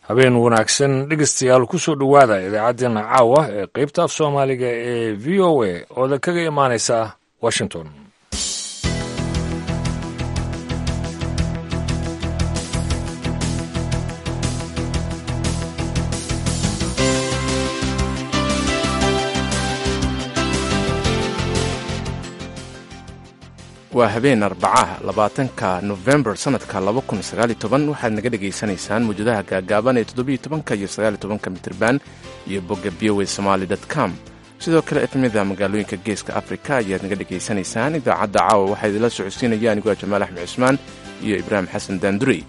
habeen wanaagsan dhegeystayaal kusoo dhowaada idaacaddeenna caawa ee qeybta af soomaaliga ee v o a ooda kaga imaanaysa washington waa habeen arbacaha labaatanka nofembar sanadka waxaad naga dhegaysanaysaan muwjadaha gaagaaban ee todobiyotobanka iyo sagaalitobanka mitirban iyo bogga biowe somaali com sidoo kale efmida magaalooyinka geeska afrika ayaad naga dhegaysanaysaan idaacadda caawa waxaa idinla socodsiinaya aniguaa jamaal axmed cusmaan iyo ibraahim xasan daandurey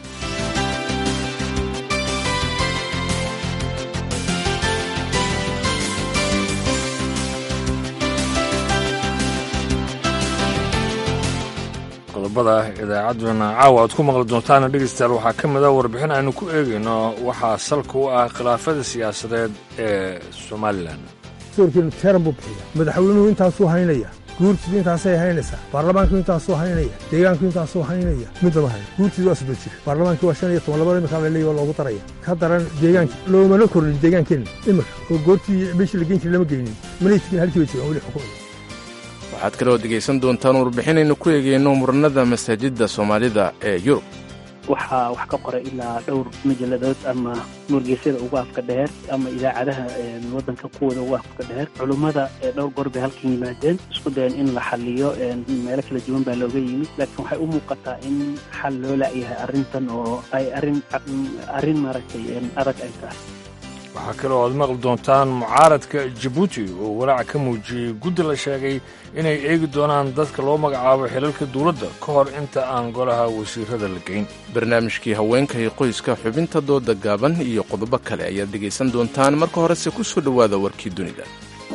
qodobada idaacadduna caawa aad ku maqli doontaana dhegeystayaal waxaa ka mid a warbixin aynu ku eegayno waxaa salka u ah khilaafada siyaasadeed ee somalilan doorkeenu teeran buu bixiya madaxweynuhu intaasuu haynaya guurtidu intaasay haynaysaa baarlamaanku intaasuu haynaya deegaanku intaasuu haynaya midnama hayn guurtidu waa soddon jir baarlamaankii waa shan iyo toban labada imika laleeya waa loogu daraya ka daran deegaanki loomana kornin deegaankeenna imika oo goortii meeshii la geyn jira lama geynin manay tegin halkii bay joogaan weli xukumaya waxaad kaloo dhegaysan doontaan warbixinaynu ku eegeyno muranada masaajidda soomaalida ee yurub waxaa wax ka qoray ilaa dhowr majalladood ama wargeysyada ugu afka dheer ama idaacadaha waddanka kuwooda ugu afka dheer culummada dhowr goor bay halkan yimaadeen isku dayan in la xaliyo meelo kala duwan baa looga yimid laakiin waxay u muuqataa in xal loo la'yahay arrintan oo ay arrin arrin maaragtay adag ay tahay waxaa kaloo aad maqli doontaan mucaaradka jabuuti oo walaac ka muujiyey guddi la sheegay inay eegi doonaan dadka loo magacaabo xilalka dawladda ka hor inta aan golaha wasiirada la geyn barnaamijkii haweenka iyo qoyska xubinta dooda gaaban iyo qodobo kale ayaad dhegaysan doontaan marka horese ku soo dhowaada warkii dunida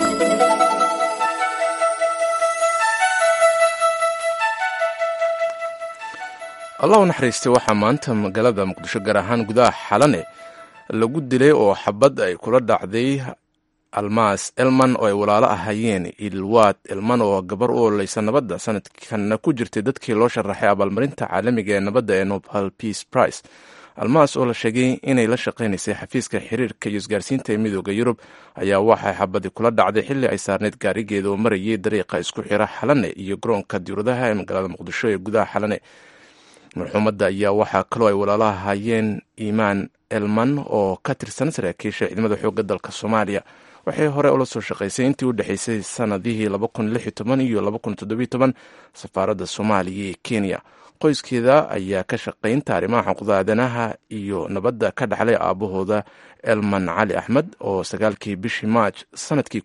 allah u naxariistay waxaa maanta magaalada muqdisho gaar ahaan gudaha xalane lagu dilay oo xabad ay kula dhacday almaas elman oo ay walaalo ahayeen ilwaad elman oo gabar u ololeysa nabadda sanadkanna ku jirtay dadkii loo sharaxay abaalmarinta caalamiga ee nabadda ee nobel peace price almaas oo la sheegay inay la shaqaynaysay xafiiska xiriirka iyo isgaarsiinta ee midooda yurub ayaa waxay xabadi kula dhacday xilli ay saarneyd gaarigeeda oo marayay dariiqa isku xira xalane iyo garoonka diwladaha ee magaalada muqdisho ee gudaha xalane marxuumadda ayaa waxaa kaloo ay walaalaha hayeen iimaan elman oo ka tirsan saraakiisha ciidamada xoogga dalka soomaaliya waxay hore ula soo shaqaysay intii u dhexaysay sanadihii iyo safaaradda soomaaliya ee kenya qoyskeeda ayaa ka shaqaynta arrimaha xuquuqda aadanaha iyo nabadda ka dhaxlay aabahooda elman cali axmed oo sagaalkii bishii maaj sanadkii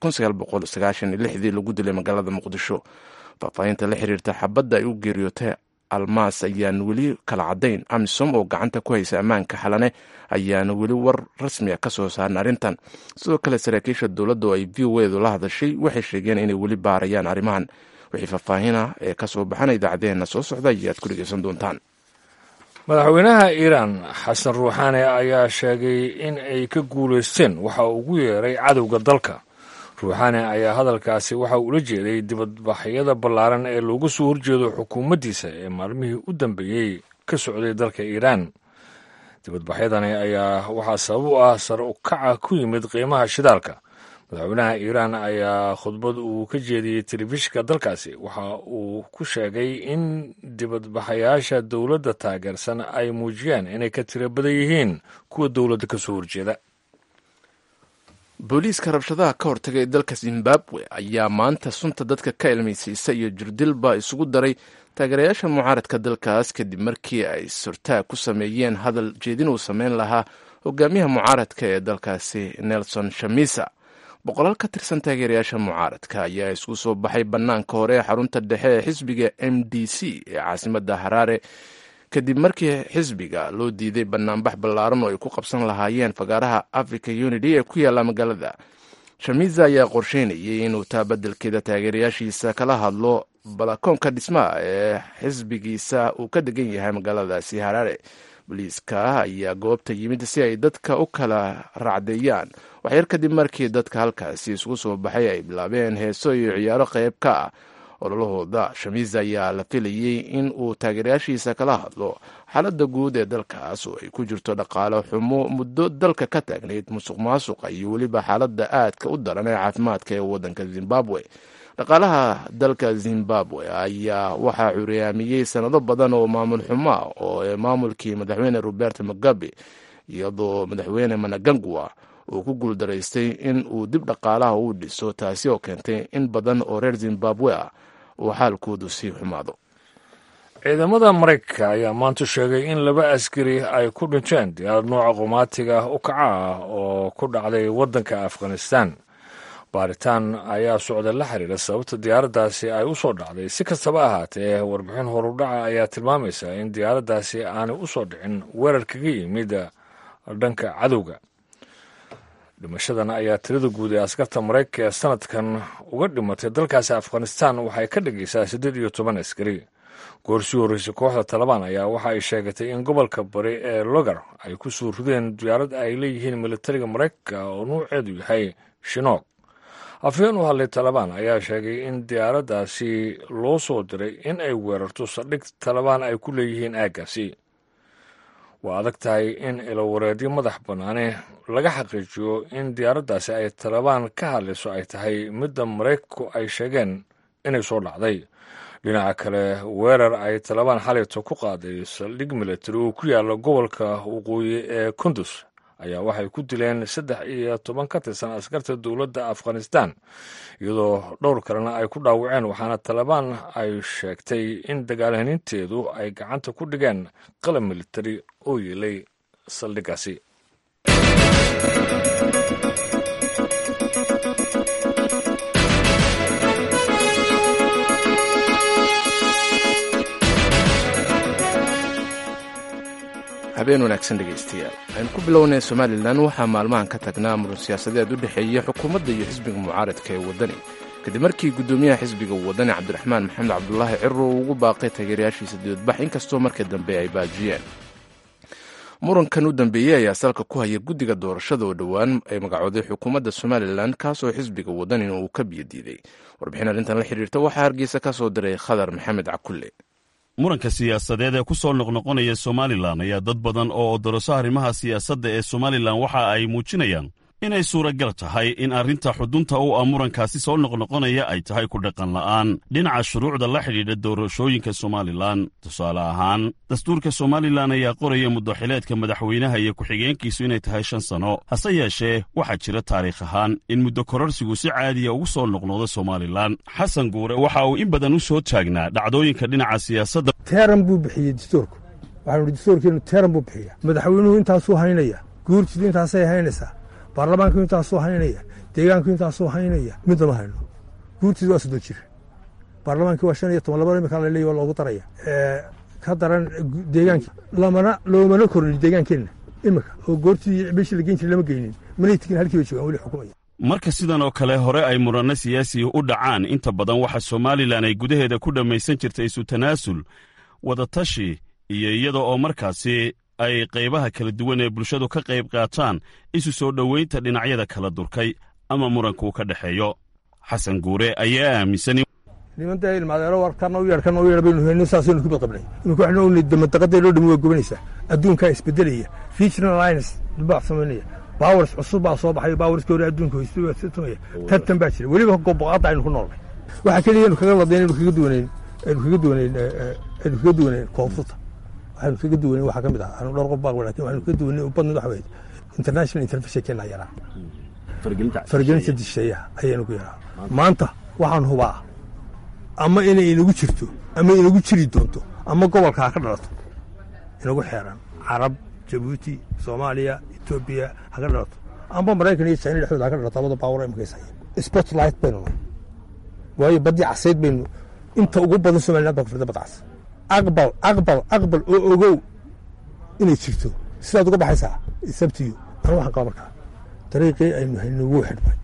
lagu dilay magaalada muqdisho faahfaahinta la xiriirta xabadda ay u geeriyootay almaas ayaan weli kala caddayn amisom oo gacanta ku haysa ammaanka xalane ayaana weli war rasmi a ka soo saarin arrintan sidoo kale saraakiisha dowladda oo ay v o edu la hadashay waxay sheegeen inay weli baarayaan arrimahan wixii faahfaahina ee ka soo baxana idaacaddeenna soo socda ayaad ku dhegeysan doontaan madaxweynaha iiraan xasan ruuxaane ayaa sheegay in ay ka guulaysteen waxa uu ugu yeeray cadowga dalka ruuxaane ayaa hadalkaasi waxa uu ula jeeday dibadbaxyada ballaaran ee loogu soo horjeedo xukuumaddiisa ee maalmihii u dambeeyey ka socday dalka iiraan dibadbaxyadani ayaa waxaa sabab u ah sare u kaca ku yimid qiimaha shidaalka madaxweynaha iiraan ayaa khudbad uu ka jeediyey telefishinka dalkaasi waxa uu ku sheegay in dibadbaxayaasha dowladda taageersan ay muujiyaan inay ka tiro badan yihiin kuwa dowladda ka soo horjeeda booliiska rabshadaha ka hortagay dalka zimbabwe ayaa maanta sunta dadka ka ilmaysiisa iyo jirdilba isugu daray taageerayaasha mucaaradka dalkaas kadib markii ay surtaag ku sameeyeen hadal jeedin uu sameyn lahaa hogaamiyaha mucaaradka ee dalkaasi nelson shamisa boqolaal ka tirsan taageerayaasha mucaaradka ayaa isku soo baxay bannaanka hore ee xarunta dhexe ee xisbiga m d c ee caasimadda haraare kadib markii xisbiga loo diiday banaanbax ballaaran oo ay ku qabsan lahaayeen fagaaraha africa unity ee ku yaalla magaalada shamiza ayaa qorsheynayay inuu taa beddelkeeda taageerayaashiisa kala hadlo balakoonka dhismaha ee xisbigiisa uu ka degan yahay magaaladaasi haraare booliiska ayaa goobta yimid si ay dadka u kala racdeeyaan waxyar kadib markii dadka halkaasi isugu soo baxay ay bilaabeen heeso iyo ciyaaro qayb ka ah ololahooda shamiis ayaa la filayey in uu taageerayaashiisa kala hadlo xaaladda guud ee dalkaas oo ay ku jirto dhaqaale xumo muddo dalka ka taagnayd musuq maasuqa iyo weliba xaaladda aadka u daran ee caafimaadka ee waddanka zimbabwe dhaqaalaha dalka zimbabwe ayaa waxaa curyaamiyey sanado badan oo maamul xumo ah oo maamulkii madaxweyne roberto mugabe iyadoo madaxweyne managangwa uu ku guuldaraystay in uu dib dhaqaalaha u dhiso taasi oo keentay in badan oo reer zimbabwe ah uu xaalkoodu sii xumaado ciidamada maraykanka ayaa maanta sheegay in laba askari ay ku dhinteen diyaarad nooca qumaatiga u kaca ah oo ku dhacday waddanka afghanistan baaritaan ayaa socda la xiriira sababta diyaaraddaasi ay u soo dhacday si kastaba ahaatee warbixin horudhaca ayaa tilmaamaysa in diyaaraddaasi aanay u soo dhicin weerar kaga yimid dhanka cadowga dhimashadan ayaa tirada guud ee askarta maraykanka ee sanadkan uga dhimatay dalkaasi afghanistan waxay ka dhigaysaa siddeed iyo toban askari goorsii horreysay kooxda talabaan ayaa waxa ay sheegatay in gobolka bari ee logar ay ku soo rideen diyaarad ay leeyihiin militariga maraykanka oo nuuceedu yahay shinoog afhayeen u hadlay talabaan ayaa sheegay in diyaaraddaasi loo soo diray in ay weerarto saldhig talabaan ay ku leeyihiin aaggaasi waa adag tahay in ilowareedyo madax bannaane laga xaqiijiyo in diyaaraddaasi ay talabaan ka hadlayso ay tahay midda maraykanku ay sheegeen inay soo dhacday dhinaca kale weerar ay talabaan xalayto ku qaaday saldhig militari oo ku yaalla gobolka waqooyi ee kundus ayaa waxay ku dileen saddex iyo toban ka tirsan askarta dowladda afghanistan iyadoo dhowr kalena ay ku dhaawaceen waxaana talabaan ay sheegtay in dagaalhaninteedu ay gacanta ku dhigeen qalab militari oo yeelay saldhiggaasi habeen wanaagsan dhegaystayaal aynu ku bilownay somalilan waxaa maalmahan ka tagnaa muran siyaasadeed u dhexeeya xukuumadda iyo xisbiga mucaaradka ee waddani kadib markii guddoomiyaha xisbiga waddani cabdiraxmaan maxamed cabdulaahi ciro uu ugu baaqay taageerayaashiisa dibadbax inkastoo markii dambe ay baajiyeen murankan u dambeeyey ayaa salka ku haya guddiga doorashada oo dhowaan ay magacooday xukuumadda somalilan kaasoo xisbiga waddanina uu ka biyadiiday warbixin arrintan la xidhiirta waxaa hargeysa ka soo diray khadar maxamed cakulle muranka siyaasadeed ee ku soo noqnoqonaya somalilan ayaa dad badan oo odoroso arrimaha siyaasadda ee somalilan waxa ay muujinayaan inay suuragal tahay in arrinta xudunta u ah murankaasi soo noqnoqonaya ay tahay ku dhaqan la'aan dhinaca shuruucda la xidhiidha doorashooyinka somalilan tusaale ahaan dastuurka somalilan ayaa qoraya muddoxileedka madaxweynaha iyo ku-xigeenkiisu inay tahay shan sano hase yeeshee waxaa jira taariikh ahaan in muddo kororsigu si caadiya ugu soo noqnoqdo somalilan xasan guure waxa uu in badan u soo taagnaa dhacdooyinka dhinaca siyaasadda teeran buu bixiyey dastuurku waxaanu dastuurkeenu teeran buu bixiya madaxweynuhu intaasuu haynaya guurtidu intaasay haynaysaa baarlamaanku intaasuu haynaya deegaanku intaasuu haynaya midna ma hayno guurtidu waa soddon jir baarlamaankii waa shan iyo toban laba imika laleeya waa loogu daraya ka daran deegaankii lamana loomana kornin deegaankeenna imika oo goortii meeshii la geyn jiray lama geynin manay tegin halkii bay joogaan weli xukumaya marka sidan oo kale hore ay muranno siyaasi u dhacaan inta badan waxa somalilan ay gudaheeda ku dhammaysan jirtay isu tanaasul wadatashi iyo iyada oo markaasi ay qaybaha kala duwan ee bulshadu ka qayb qaataan isu soo dhoweynta dhinacyada kala durkay ama muranku ka dhexeeyo xasan guure ayaa aaminsan nimanta ilmaadeero war kana u yeer kana u yeer baynu hayno saasaynu ku badqabnay imika waxaynu ognay damadaqaday loo dhami waa gobanaysaa adduunkaa isbedelaya regional alliance dibaax samaynaya bawers cusub baa soo baxay bawerskii hore adduunka hoystumaya tartan baa jira weliba goboqaadda aynu ku noolnay waxaa keliya aynu kaga ladnayn aynu kaga duwanayn aynu kaga duwanayn aynu kaga duwanayn koonfurta waxaynu kaga duwanayn waxaa ka mid ah anu dhowr qof baa lakin waxaynu kaga duwanayn ubadnid waxa weeye international intervention keenaa yaraa faragelinta disheeyaha ayaynu ku yaraa maanta waxaan hubaa ama inay inagu jirto ama inagu jiri doonto ama gobolka ha ka dhalato inagu xeeran carab jabuuti soomaaliya etoobiya ha ka dhalato amba maraykan iyo china dhexdooda ha ka dhalato labada baawar imakays haya spotlight baynu nahay waayo baddii casayd baynu inta ugu badan somaliland baa ku firda badda cas aqbal aqbal aqbal oo ogow inay jirto sidaad uga baxaysaa sabtiyo anu waxaan qaba markaa dariiqii aynu hayno wuu xidhmay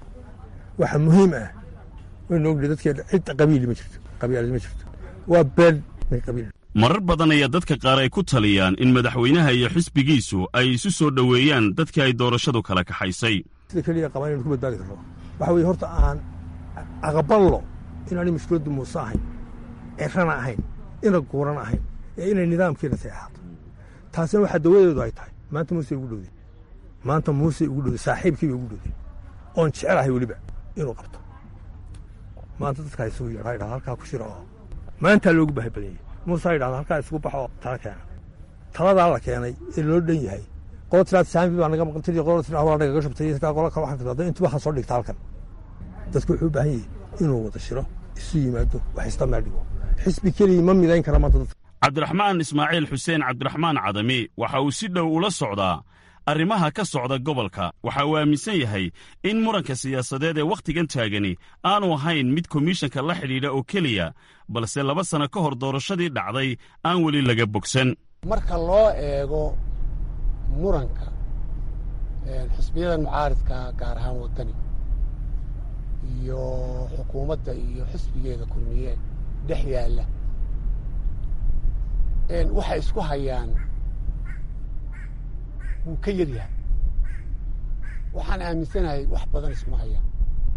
waxa muhiim ah waynu ognahay dadkeena cid qabiili ma jirto qabiilad ma jirto waa been min qabiil marar badan ayaa dadka qaar ay ku taliyaan in madaxweynaha iyo xisbigiisu ay isu soo dhoweeyaan dadkii ay doorashadu kala kaxaysay sida keliya qabaan inaynu ku badbaadi karno waxa weeye horta aan aqballo inaanay mushkiladdu muuse ahayn cirana ahayn ina guuran ahayn ee inay nidaamkiina say ahaato taasina waxaa dawadeedu ay tahay maanta muuse ugu dhowday maanta muuse ugu dhowday saaxiibkiibay ugu dhowday oon jecelahay weliba inuu qabto maanta dadkaa isugu yeedha idhahda halkaa ku shira oo maantaa loogu baahi badan yahay muuse ha idhahda halkaa isugu baxo oo tala keena taladaa la keenay ee loo dhan yahay qolo tiraad saami baa naga maqan tiri qolo tira waa nagaga shubtay taa qolo kale waxaan tirahdo intuba ha soo dhigta halkan dadku wuxuu u baahan yahay inuu wada shiro isu yimaado wax ista meel dhigo xisbi keligii ma midayn kara maanta dadka cabdiraxmaan ismaaciil xuseen cabdiraxmaan cadami waxa uu si dhow ula socdaa arrimaha ka socda gobolka waxa uu aaminsan yahay in muranka siyaasadeed ee wakhtigan taagani aanu ahayn mid komishanka la xidhiidha oo keliya balse laba sanno ka hor doorashadii dhacday aan weli laga bogsan marka loo eego muranka xisbiyadan mucaaridka gaar ahaan waddani iyo xukuumadda iyo xisbigeeda kulmiye dhex yaalla waxay isku hayaan wuu ka yar yahay waxaan aaminsanahay wax badan iskuma hayaan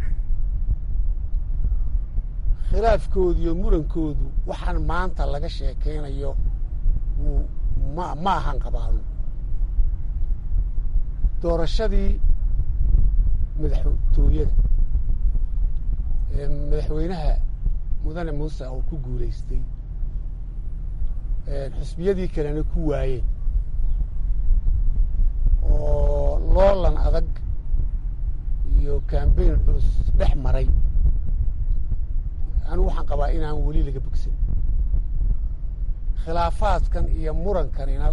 khilaafkoodu iyo murankoodu waxaan maanta laga sheekaynayo wuu ma ma ahan qabaano doorashadii madaxtooyada ee madaxweynaha mudane muuse oo ku guulaystay xisbiyadii kalena ku waayeen oo loolan adag iyo kambayn culus dhex maray anigu waxaan qabaa inaan weli laga bogsan khilaafaadkan iyo murankanina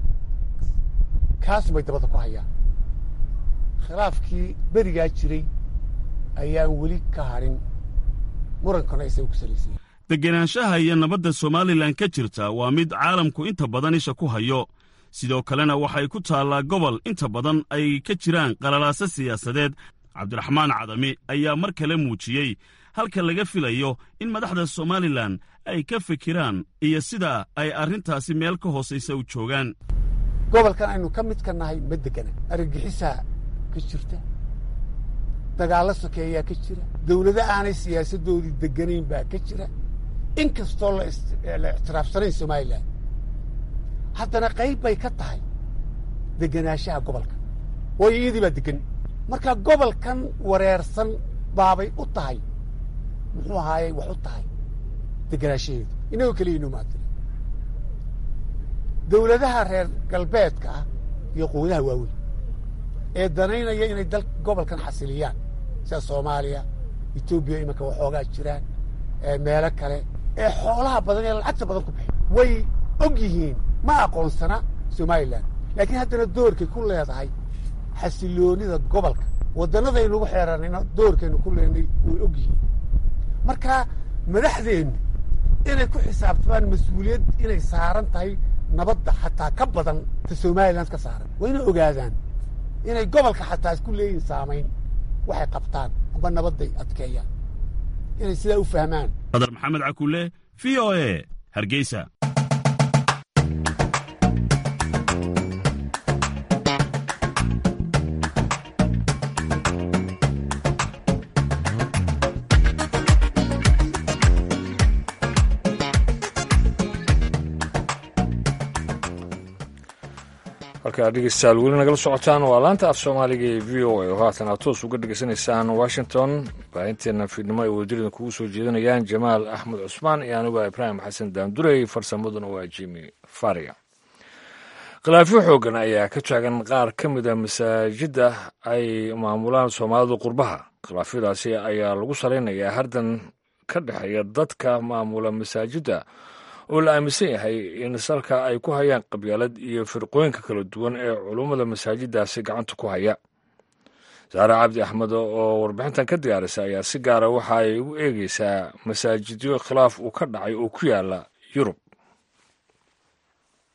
kaas bay dabada ku hayaan khilaafkii berigaa jiray ayaan weli ka hadhin murankana isaga ku salaysanya degenaanshaha iyo nabadda somalilan ka jirta waa mid caalamku inta badan isha ku hayo sidoo kalena waxay ku taallaa gobol inta badan ay ka jiraan qalalaaso siyaasadeed cabdiraxmaan cadami ayaa mar kale muujiyey halka laga filayo in madaxda somalilan ay ka fikiraan iyo sida ay arrintaasi meel ka hoosaysa u joogaan gobolkan aynu ka mid ka nahay ma degana argagixisaa ka jirta dagaallo sokeeyaa ka jira dawlado aanay siyaasaddoodii deganayn baa ka jira in kastoo la ictiraafsanayn somalilan haddana qayb bay ka tahay degenaanshaha gobolka waayo iyadii baa degan marka gobolkan wareersan baabay u tahay muxuu ahaayey wax u tahay degenaanshaheedu inagoo keliya inoo maadila dawladaha reer galbeedka ah iyo quwadaha waaweyn ee danaynaya inay dal gobolkan xasiliyaan sida soomaaliya etoobiya iminka waxoogaa jiraan meelo kale ee xoolaha badan ee lacagta badan ku bixi way og yihiin ma aqoonsana somalilan laakiin haddana doorkay ku leedahay xasiloonida gobolka waddanadaynugu xeeranayna doorkaynu ku leenay way og yihiin marka madaxdeennu inay ku xisaabtamaan mas-uuliyad inay saaran tahay nabadda xataa ka badan ta somalilan ka saaran waa inay ogaadaan inay gobolka xataa isku leeyihin saamayn waxay qabtaan amba nabadday adkeeyaan inay sidaa u fahmaan badar maxamed cakulle v o e hargeysa halkaa dhegeystayaal weli nagala socotaan waa laanta af soomaaliga ee v o a oo haatan aad toos uga dhegeysanaysaan washington baahinteena fiidnimo ay wadajirida kugu soo jeedinayaan jamaal axmed cusmaan iyo anigu ibraahim xasan daandurey farsamaduna waa jimi faria khilaafyo xoogan ayaa ka taagan qaar ka mid a masaajidda ay maamulaan soomaalidu qurbaha khilaafyadaasi ayaa lagu salaynayaa hardan ka dhexeeya dadka maamula masaajidda oo la aaminsan yahay in salka ay ku hayaan qabyaalad iyo firqooyinka kala duwan ee culummada masaajiddaasi gacanta ku haya saare cabdi axmed oo warbixintan ka diyaarisa ayaa si gaara waxa ay u eegeysaa masaajidyo khilaaf uu ka dhacay oo ku yaala yurub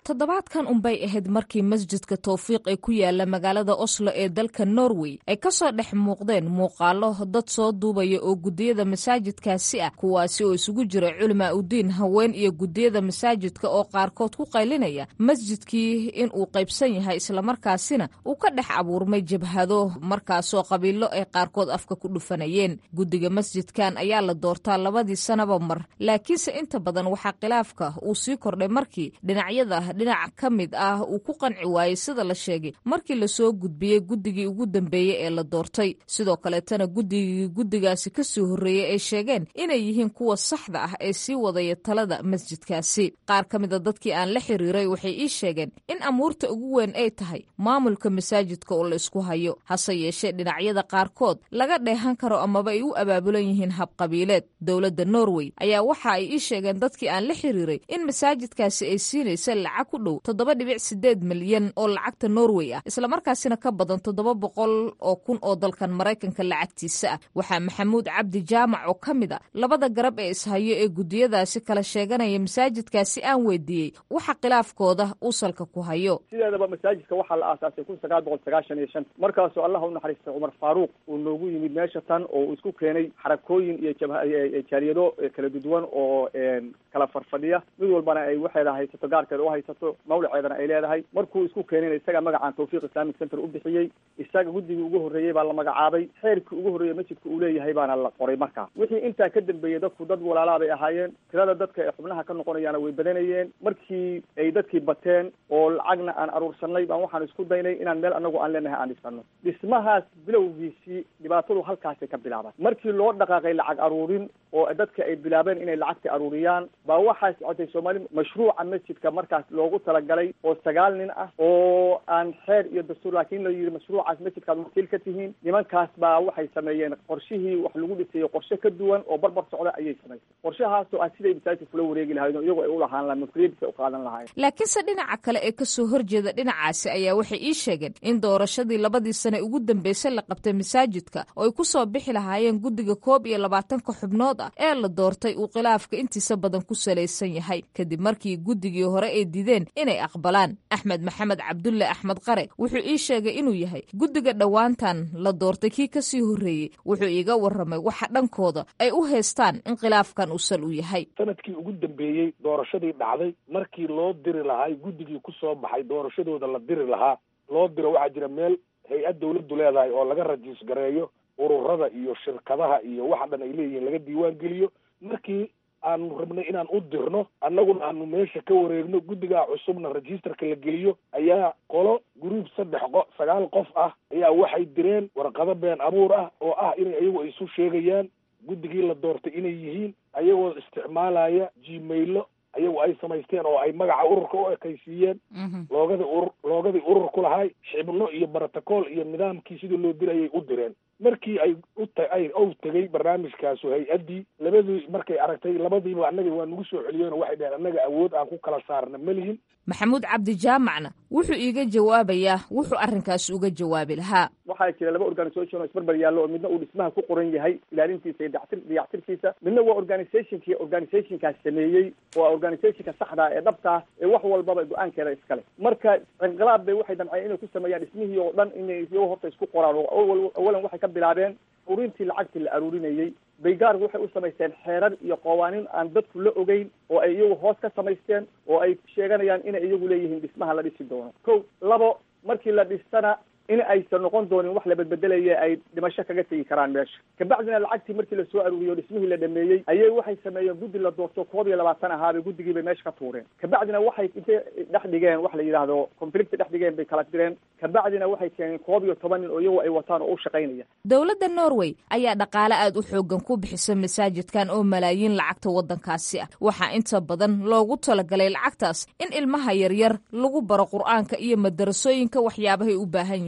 toddobaadkan unbay ahayd markii masjidka towfiiq ee ku yaala magaalada oslo ee dalka norway ay kasoo dhex muuqdeen muuqaalo dad soo duubaya oo gudiyada masaajidkaasi ah kuwaasi oo isugu jira culimaa udiin haween iyo gudiyada masaajidka oo qaarkood ku qaylinaya masjidkii in uu qaybsan yahay islamarkaasina uu ka dhex abuurmay jabhado markaasoo qabiilo ay qaarkood afka ku dhufanayeen guddiga masjidkan ayaa la doortaa labadii sanaba mar laakiinse inta badan waxaa khilaafka uu sii kordhay markii dhinacyada dhinac ka mid ah uu ku qanci waayey sida la sheegay markii lasoo gudbiyey guddigii ugu dambeeyey ee la doortay sidoo kaleetana guddigii guddigaasi kasii horreeyey ay sheegeen inay yihiin kuwa saxda ah ee sii wadaya talada masjidkaasi qaar ka mida dadkii aan la xiriiray waxay ii sheegeen in amuurta ugu weyn ay tahay maamulka masaajidka oo la isku hayo hase yeeshee dhinacyada qaarkood laga dheehan karo amaba ay u abaabulan yihiin habqabiileed dowladda norway ayaa waxa ay ii sheegeen dadkii aan la xiriiray in masaajidkaasi ay siinaysa lacag ku dhow toddoba dhibic sideed milyan oo lacagta norway ah islamarkaasina ka badan toddoba boqol oo kun oo dalkan maraykanka lacagtiisa ah waxaa maxamuud cabdi jaamac oo ka mid a labada garab ee ishayo ee gudiyadaasi kala sheeganaya masaajidkaasi aan weydiiyey waxa khilaafkooda uu salka ku hayo sideedaba masaajidka waxaa la aasaasay kun sagaal boqol sagaashan iyo shan markaasoo allah u naxariistay cumar faaruuq uu noogu yimid meesha tan oo uu isku keenay xarakooyin iyo jaaliyado kala duduwan oo kala farfadhiya mid walbana ay waxeeda haysato gaarkeeda u haysato mawlaceedana ay leedahay markuu isku keenayna isaga magacaan tawfiiq islamic center u bixiyey isaga guddigii ugu horreeyey baa la magacaabay xeerkii ugu horreeyey masjidka uu leeyahay baana la qoray markaa wixii intaa ka dambeeyey dadku dad walaalaa bay ahaayeen tirada dadka ee xubnaha ka noqonayaana way badanayeen markii ay dadkii bateen oo lacagna aan aruursanay baan waxaan isku daynay inaan meel anagu aan leenahay aan dhisano dhismahaas bilowgiisii dhibaatadu halkaasay ka bilaabaan markii loo dhaqaaqay lacag aruurin oo dadka ay bilaabeen inay lacagta aruuriyaan baa waxaa socotay soomaali mashruuca masjidka markaas loogu talagalay oo sagaal nin ah oo aan xeer iyo dastuur laakiin la yidhi mashruucaas masjidkaad wakiil ka tihiin nimankaas baa waxay sameeyeen qorshihii wax lagu dhisayo qorshe ka duwan oo barbar socda ayay samaysay qorshahaasoo ah siday masaajidka kula wareegi lahayd oo iyagoo ay u lahaan lahayn mas-uuliyadiisa u qaadan lahaayeen laakiinse dhinaca kale ee kasoo horjeeda dhinacaasi ayaa waxay ii sheegeen in doorashadii labadii sane ugu dambeysay la qabtay masaajidka oo ay ku soo bixi lahaayeen guddiga koob iyo labaatanka xubnood ah ee la doortay uu khilaafka intiisa badan ku salaysan yahay kadib markii guddigii hore ay dideen inay aqbalaan axmed maxamed cabdulle axmed qare wuxuu ii sheegay inuu yahay guddiga dhowaantan la doortay kii kasii horreeyey wuxuu iiga warramay waxa dhankooda ay u haystaan in khilaafkan uu sal u yahay sanadkii ugu dambeeyey doorashadii dhacday markii loo diri lahaa guddigii ku soo baxay doorashadooda la diri lahaa loo diro waxaa jira meel hay-ad dawladdu leedahay oo laga rajiis gareeyo ururada iyo shirkadaha iyo waxa dhan ay leeyihiin laga diiwaan geliyo markii aanu rabnay inaan u dirno annaguna aanu meesha ka wareegno guddigaa cusubna registerka la geliyo ayaa qolo gruub saddex qo sagaal qof ah ayaa waxay direen warqado been abuur ah oo ah inay iyagu ay isu sheegayaan guddigii la doortay inay yihiin ayagoo isticmaalaya gmailo ayagu ay samaysteen oo ay magaca ururka u ekaysiiyeen loogadii urur loogadii urur ku lahay xibno iyo brotocool iyo nidaamkii sidii loo dirayay u direen markii ay uta ay ou tegay barnaamijkaasu hay-addii labadii markay aragtay labadiiba annaga waa nagu soo celiyeenoo waxay dhaheen annaga awood aan ku kala saarna ma lihin maxamuud cabdi jaamacna wuxuu iiga jawaabayaa wuxuu arrinkaas uga jawaabi lahaa waxaa jira laba organisation oo isbarbar yaallo oo midna uu dhismaha ku qoran yahay ilaalintiisa iyo dactir dayactirkiisa midna waa organizationkii organizationkaas sameeyey oo organizationka saxdaa ee dhabtaa ee wax walbaba go-aankeeda iskale marka inqilaab bay waxay damceen inay ku sameeyaan dhismihii oo dhan inay iyago horta isku qoraan oo awalan waxay ka bilaabeen ururintii lacagtii la aruurinayey baygaar waxay u samaysteen xeerar iyo qawaanin aan dadku la ogeyn oo ay iyagu hoos ka samaysteen oo ay sheeganayaan inay iyagu leeyihiin dhismaha la dhisi doono ko labo markii la dhistana in aysan noqon doonin wax la bedbedelaya ay dhimasho kaga tegi karaan meesha kabacdina lacagtii markii lasoo aruuriyo dhismihii la dhameeyey ayay waxay sameeyeen guddi la doorto koob iyo labaatan ahaabay guddigii bay meesha ka tuureen kabacdina waxay intay dhex dhigeen wax la yidhaahdo conflict dhex dhigeen bay kala direen kabacdina waxay keeneen koob iyo toban nin oo iyagu ay wataan oo u shaqaynaya dowladda norway ayaa dhaqaale aad u xoogan ku bixisa masaajidkan oo malaayiin lacagta waddankaasi ah waxaa inta badan loogu talagalay lacagtaas in ilmaha yaryar lagu baro qur-aanka iyo madarasooyinka waxyaabahay u baahan yihiin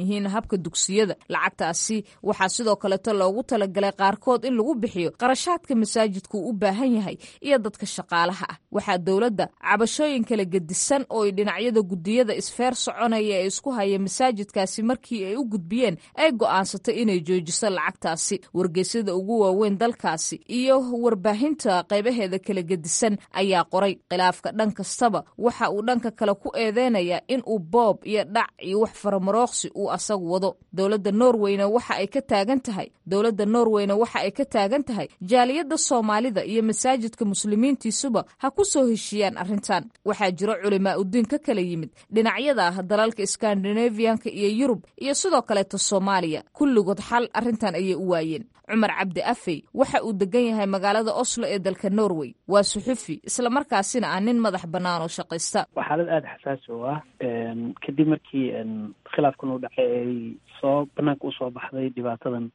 yihiin habka dugsiyada lacagtaasi waxaa sidoo kaleeto loogu talagalay qaarkood in lagu bixiyo qarashaadka masaajidku u baahan yahay iyo dadka shaqaalaha ah waxaa dowladda cabashooyin kala gedisan oo ay dhinacyada gudiyada isfeer soconaya ee isku haya masaajidkaasi markii ay u gudbiyeen ay go'aansatay inay joojiso lacagtaasi wargeysyada ugu waaweyn dalkaasi iyo warbaahinta qaybaheeda kala gedisan ayaa qoray khilaafka dhan kastaba waxa uu dhanka kale ku eedeynayaa in uu boob iyo dhac iyo wax faramarooqsi uu asagu wado dowladda norweyna waxa ay ka taagan tahay dowladda norweyna waxa ay ka taagan tahay jaaliyadda soomaalida iyo masaajidka muslimiintiisuba ha ku soo heshiiyaan arrintan waxaa jiro culimaa udiin ka kala yimid dhinacyada dalalka skandinaviyanka iyo yurub iyo sidoo kaleeto soomaaliya kulligood xal arrintan ayay u waayeen cumar cabdi afey waxa uu degan yahay magaalada oslo ee dalka norway waa suxufi islamarkaasina ah nin madax bannaan oo shaqaysta waa xaalad aada xasaasi oo ah kadib markii khilaafkan uu dhacay ay soo banaanka usoo baxday dhibaatadan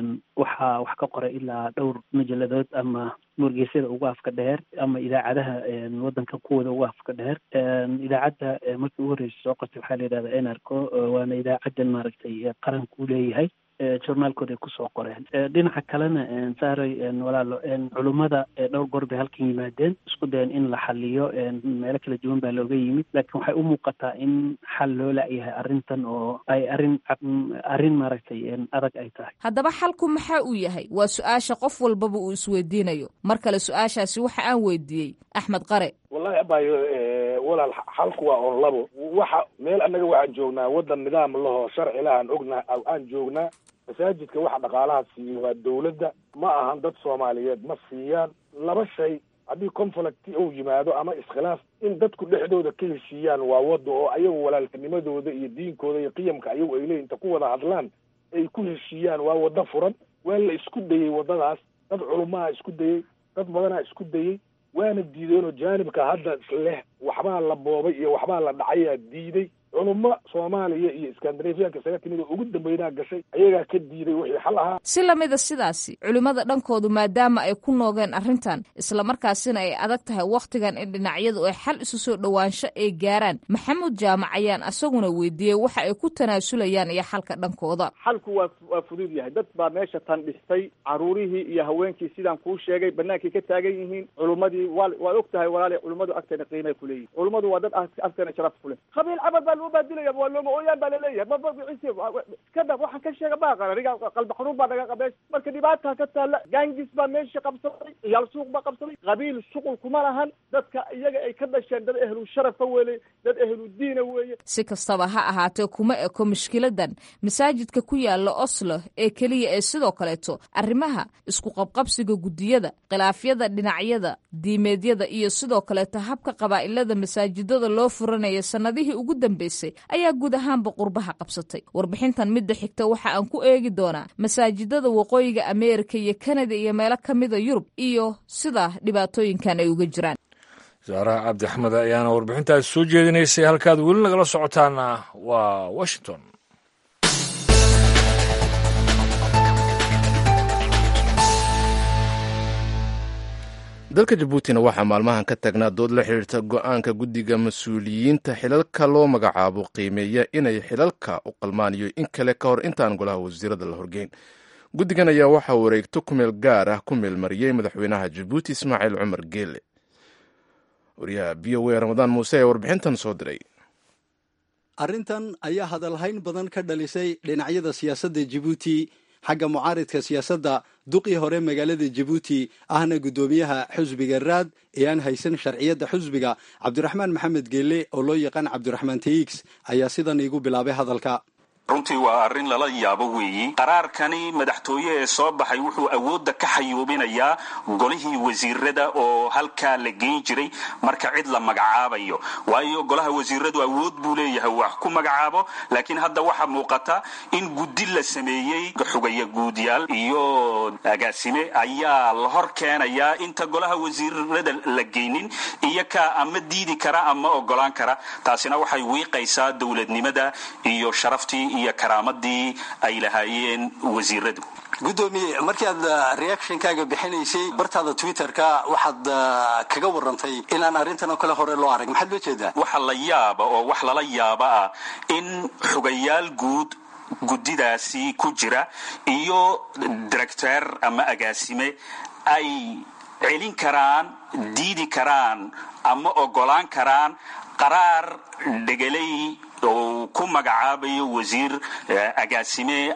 waxaa wax ka qoray ilaa dhowr majalladood ama wargeysyada ugu afka dheer ama idaacadaha wadanka kuwooda ugu afka dheer idaacadda markii ugu horreysay soo qortay waxaa la yidhahda enarco waana idaacadan maaragtay qaranka u leeyahay journaalkooda ay kusoo qoreen dhinaca kalena saaray walaalo culummada dhowr goor bay halkan yimaadeen isku dayan in la xaliyo meelo kala duwan baa looga yimid laakiin waxay u muuqataa in xal loo la'yahay arrintan oo ay arrin arrin maaragtay adag ay tahay haddaba xalku maxaa uu yahay waa su-aasha qof walbaba uu isweydiinayo mar kale su-aashaasi waxa aan weydiiyey axmed qare wallahi abayo walaal xalku waa on labo waxa meel annaga waxaan joognaa waddan nidaam lahoo sharci lah aan ognaa aan joognaa masaajidka waxa dhaqaalaha siiyo waa dawladda ma ahan dad soomaaliyeed ma siiyaan laba shay haddii conflict uu yimaado ama iskhilaaf in dadku dhexdooda ka heshiiyaan waa wadda oo ayagu walaaltinimadooda iyo diinkooda iyo qiyamka ayagu ay leeyihin inta ku wada hadlaan ay ku heshiiyaan waa waddo furan waa la isku dayey waddadaas dad culumaha isku dayey dad badanaa isku dayey waana diideenoo jaanibka hadda leh waxbaa la boobay iyo waxbaa la dhacayaa diiday culummo soomaaliya iyo iskandinafiyanka isaga timid oo ugu dambeynaa gashay ayagaa ka diiday wixii xal ahaa si lamida sidaasi culimmada dhankoodu maadaama ay ku noogeen arrintan islamarkaasina ay adag tahay wakhtigan in dhinacyadu ay xal isu soo dhowaansho ay gaaraan maxamuud jaamac ayaan asaguna weydiiyey waxa ay ku tanaasulayaan iyo xalka dhankooda xalku waa waa fudud yahay dad baa meesha tan dhistay caruurihii iyo haweenkii sidaan kuu sheegay banaankay ka taagan yihiin culummadii waa waad og tahay walaali culummadu agteena qiimay ku leeyihin culummadu waa dad agteena sharaf ku leh qabiil cabad baa loo baadilaya waa looma ooyaan baa laleeyahay mabcis iskada waxaan ka sheega baaqan aniga qalbi xanuun baa naga qabees marka dhibaataa ka taalla gaangis baa meesha qabsaday ciyaal suuq baa qabsaday qabiil shuqul kuma lahan dadka iyaga ay ka dhasheen dad ehlu sharafa weeye dad ehlu diina weeye si kastaba ha ahaatee kuma eko mushkiladan masaajidka ku yaala oslo ee keliya ee sidoo kaleeto arrimaha isku qabqabsiga guddiyada khilaafyada dhinacyada diimeedyada iyo sidoo kaleeto habka qabaa'ilada masaajidada loo furanaya sannadihii ugu dambeysay ayaa guud ahaanba qurbaha qabsatay warbixintan midda xigta waxa aan ku eegi doonaa masaajidada waqooyiga ameerika iyo kanada iyo meelo ka mida yurub iyo sida dhibaatooyinkan ay uga jiraan saaraha cabdi axmed ayaana warbixintaas soo jeedinaysay halkaad weli nagala socotaana waa washington dalka jabuutina waxaa maalmahan ka taagnaa dood la xidhiirta go-aanka guddiga mas-uuliyiinta xilalka loo magacaabo qiimeeya inay xilalka u qalmaan iyo in kale ka hor intaan golaha wasiirada la horgeyn guddigan ayaa waxaa wareegto kumeel gaar ah ku meelmariyey madaxweynaha jabuuti ismaaciil cumar geele wariyaha b o a ramadaan muuse ee warbixintan soo diray arrintan ayaa hadalhayn badan ka dhalisay dhinacyada siyaasadda jabuuti xagga mucaaridka siyaasadda duqii hore magaalada jabuuti ahna guddoomiyaha xusbiga raad ee aan haysan sharciyadda xusbiga cabdiraxmaan maxamed geelle oo loo yaqaan cabdiraxmaan teix ayaa sidan iigu bilaabay hadalka runtii waa arrin lala yaabo weeyi qaraarkani madaxtooye ee soo baxay wuxuu awoodda ka xayuubinayaa golihii wasiirada oo halkaa la geyn jiray marka cid la magacaabayo waayo golaha wasiiradu awood buu leeyahay wax ku magacaabo laakiin hadda waxaa muuqata in guddi la sameeyey xugaya guudyaal iyo agaasime ayaa la hor keenayaa inta golaha wasiirada la geynin iyo kaa ama diidi kara ama ogolaan kara taasina waxay wiiqaysaa dowladnimada iyo sharaftii iyo karaamadii ay lahaayeen wasiiradu guddoomiye markii aad reactionkaaga bixinaysay bartaada twitterka waxaad kaga warantay inaan arrintan oo kale hore loo arag maxaad loo jeedaa waxa la yaaba oo wax lala yaaba ah in xugayaal guud guddidaasi ku jira iyo directeer ama agaasime ay celin karaan diidi karaan ama ogolaan karaan qaraar dhegelay oo ku magacaabayo wasiir agaasime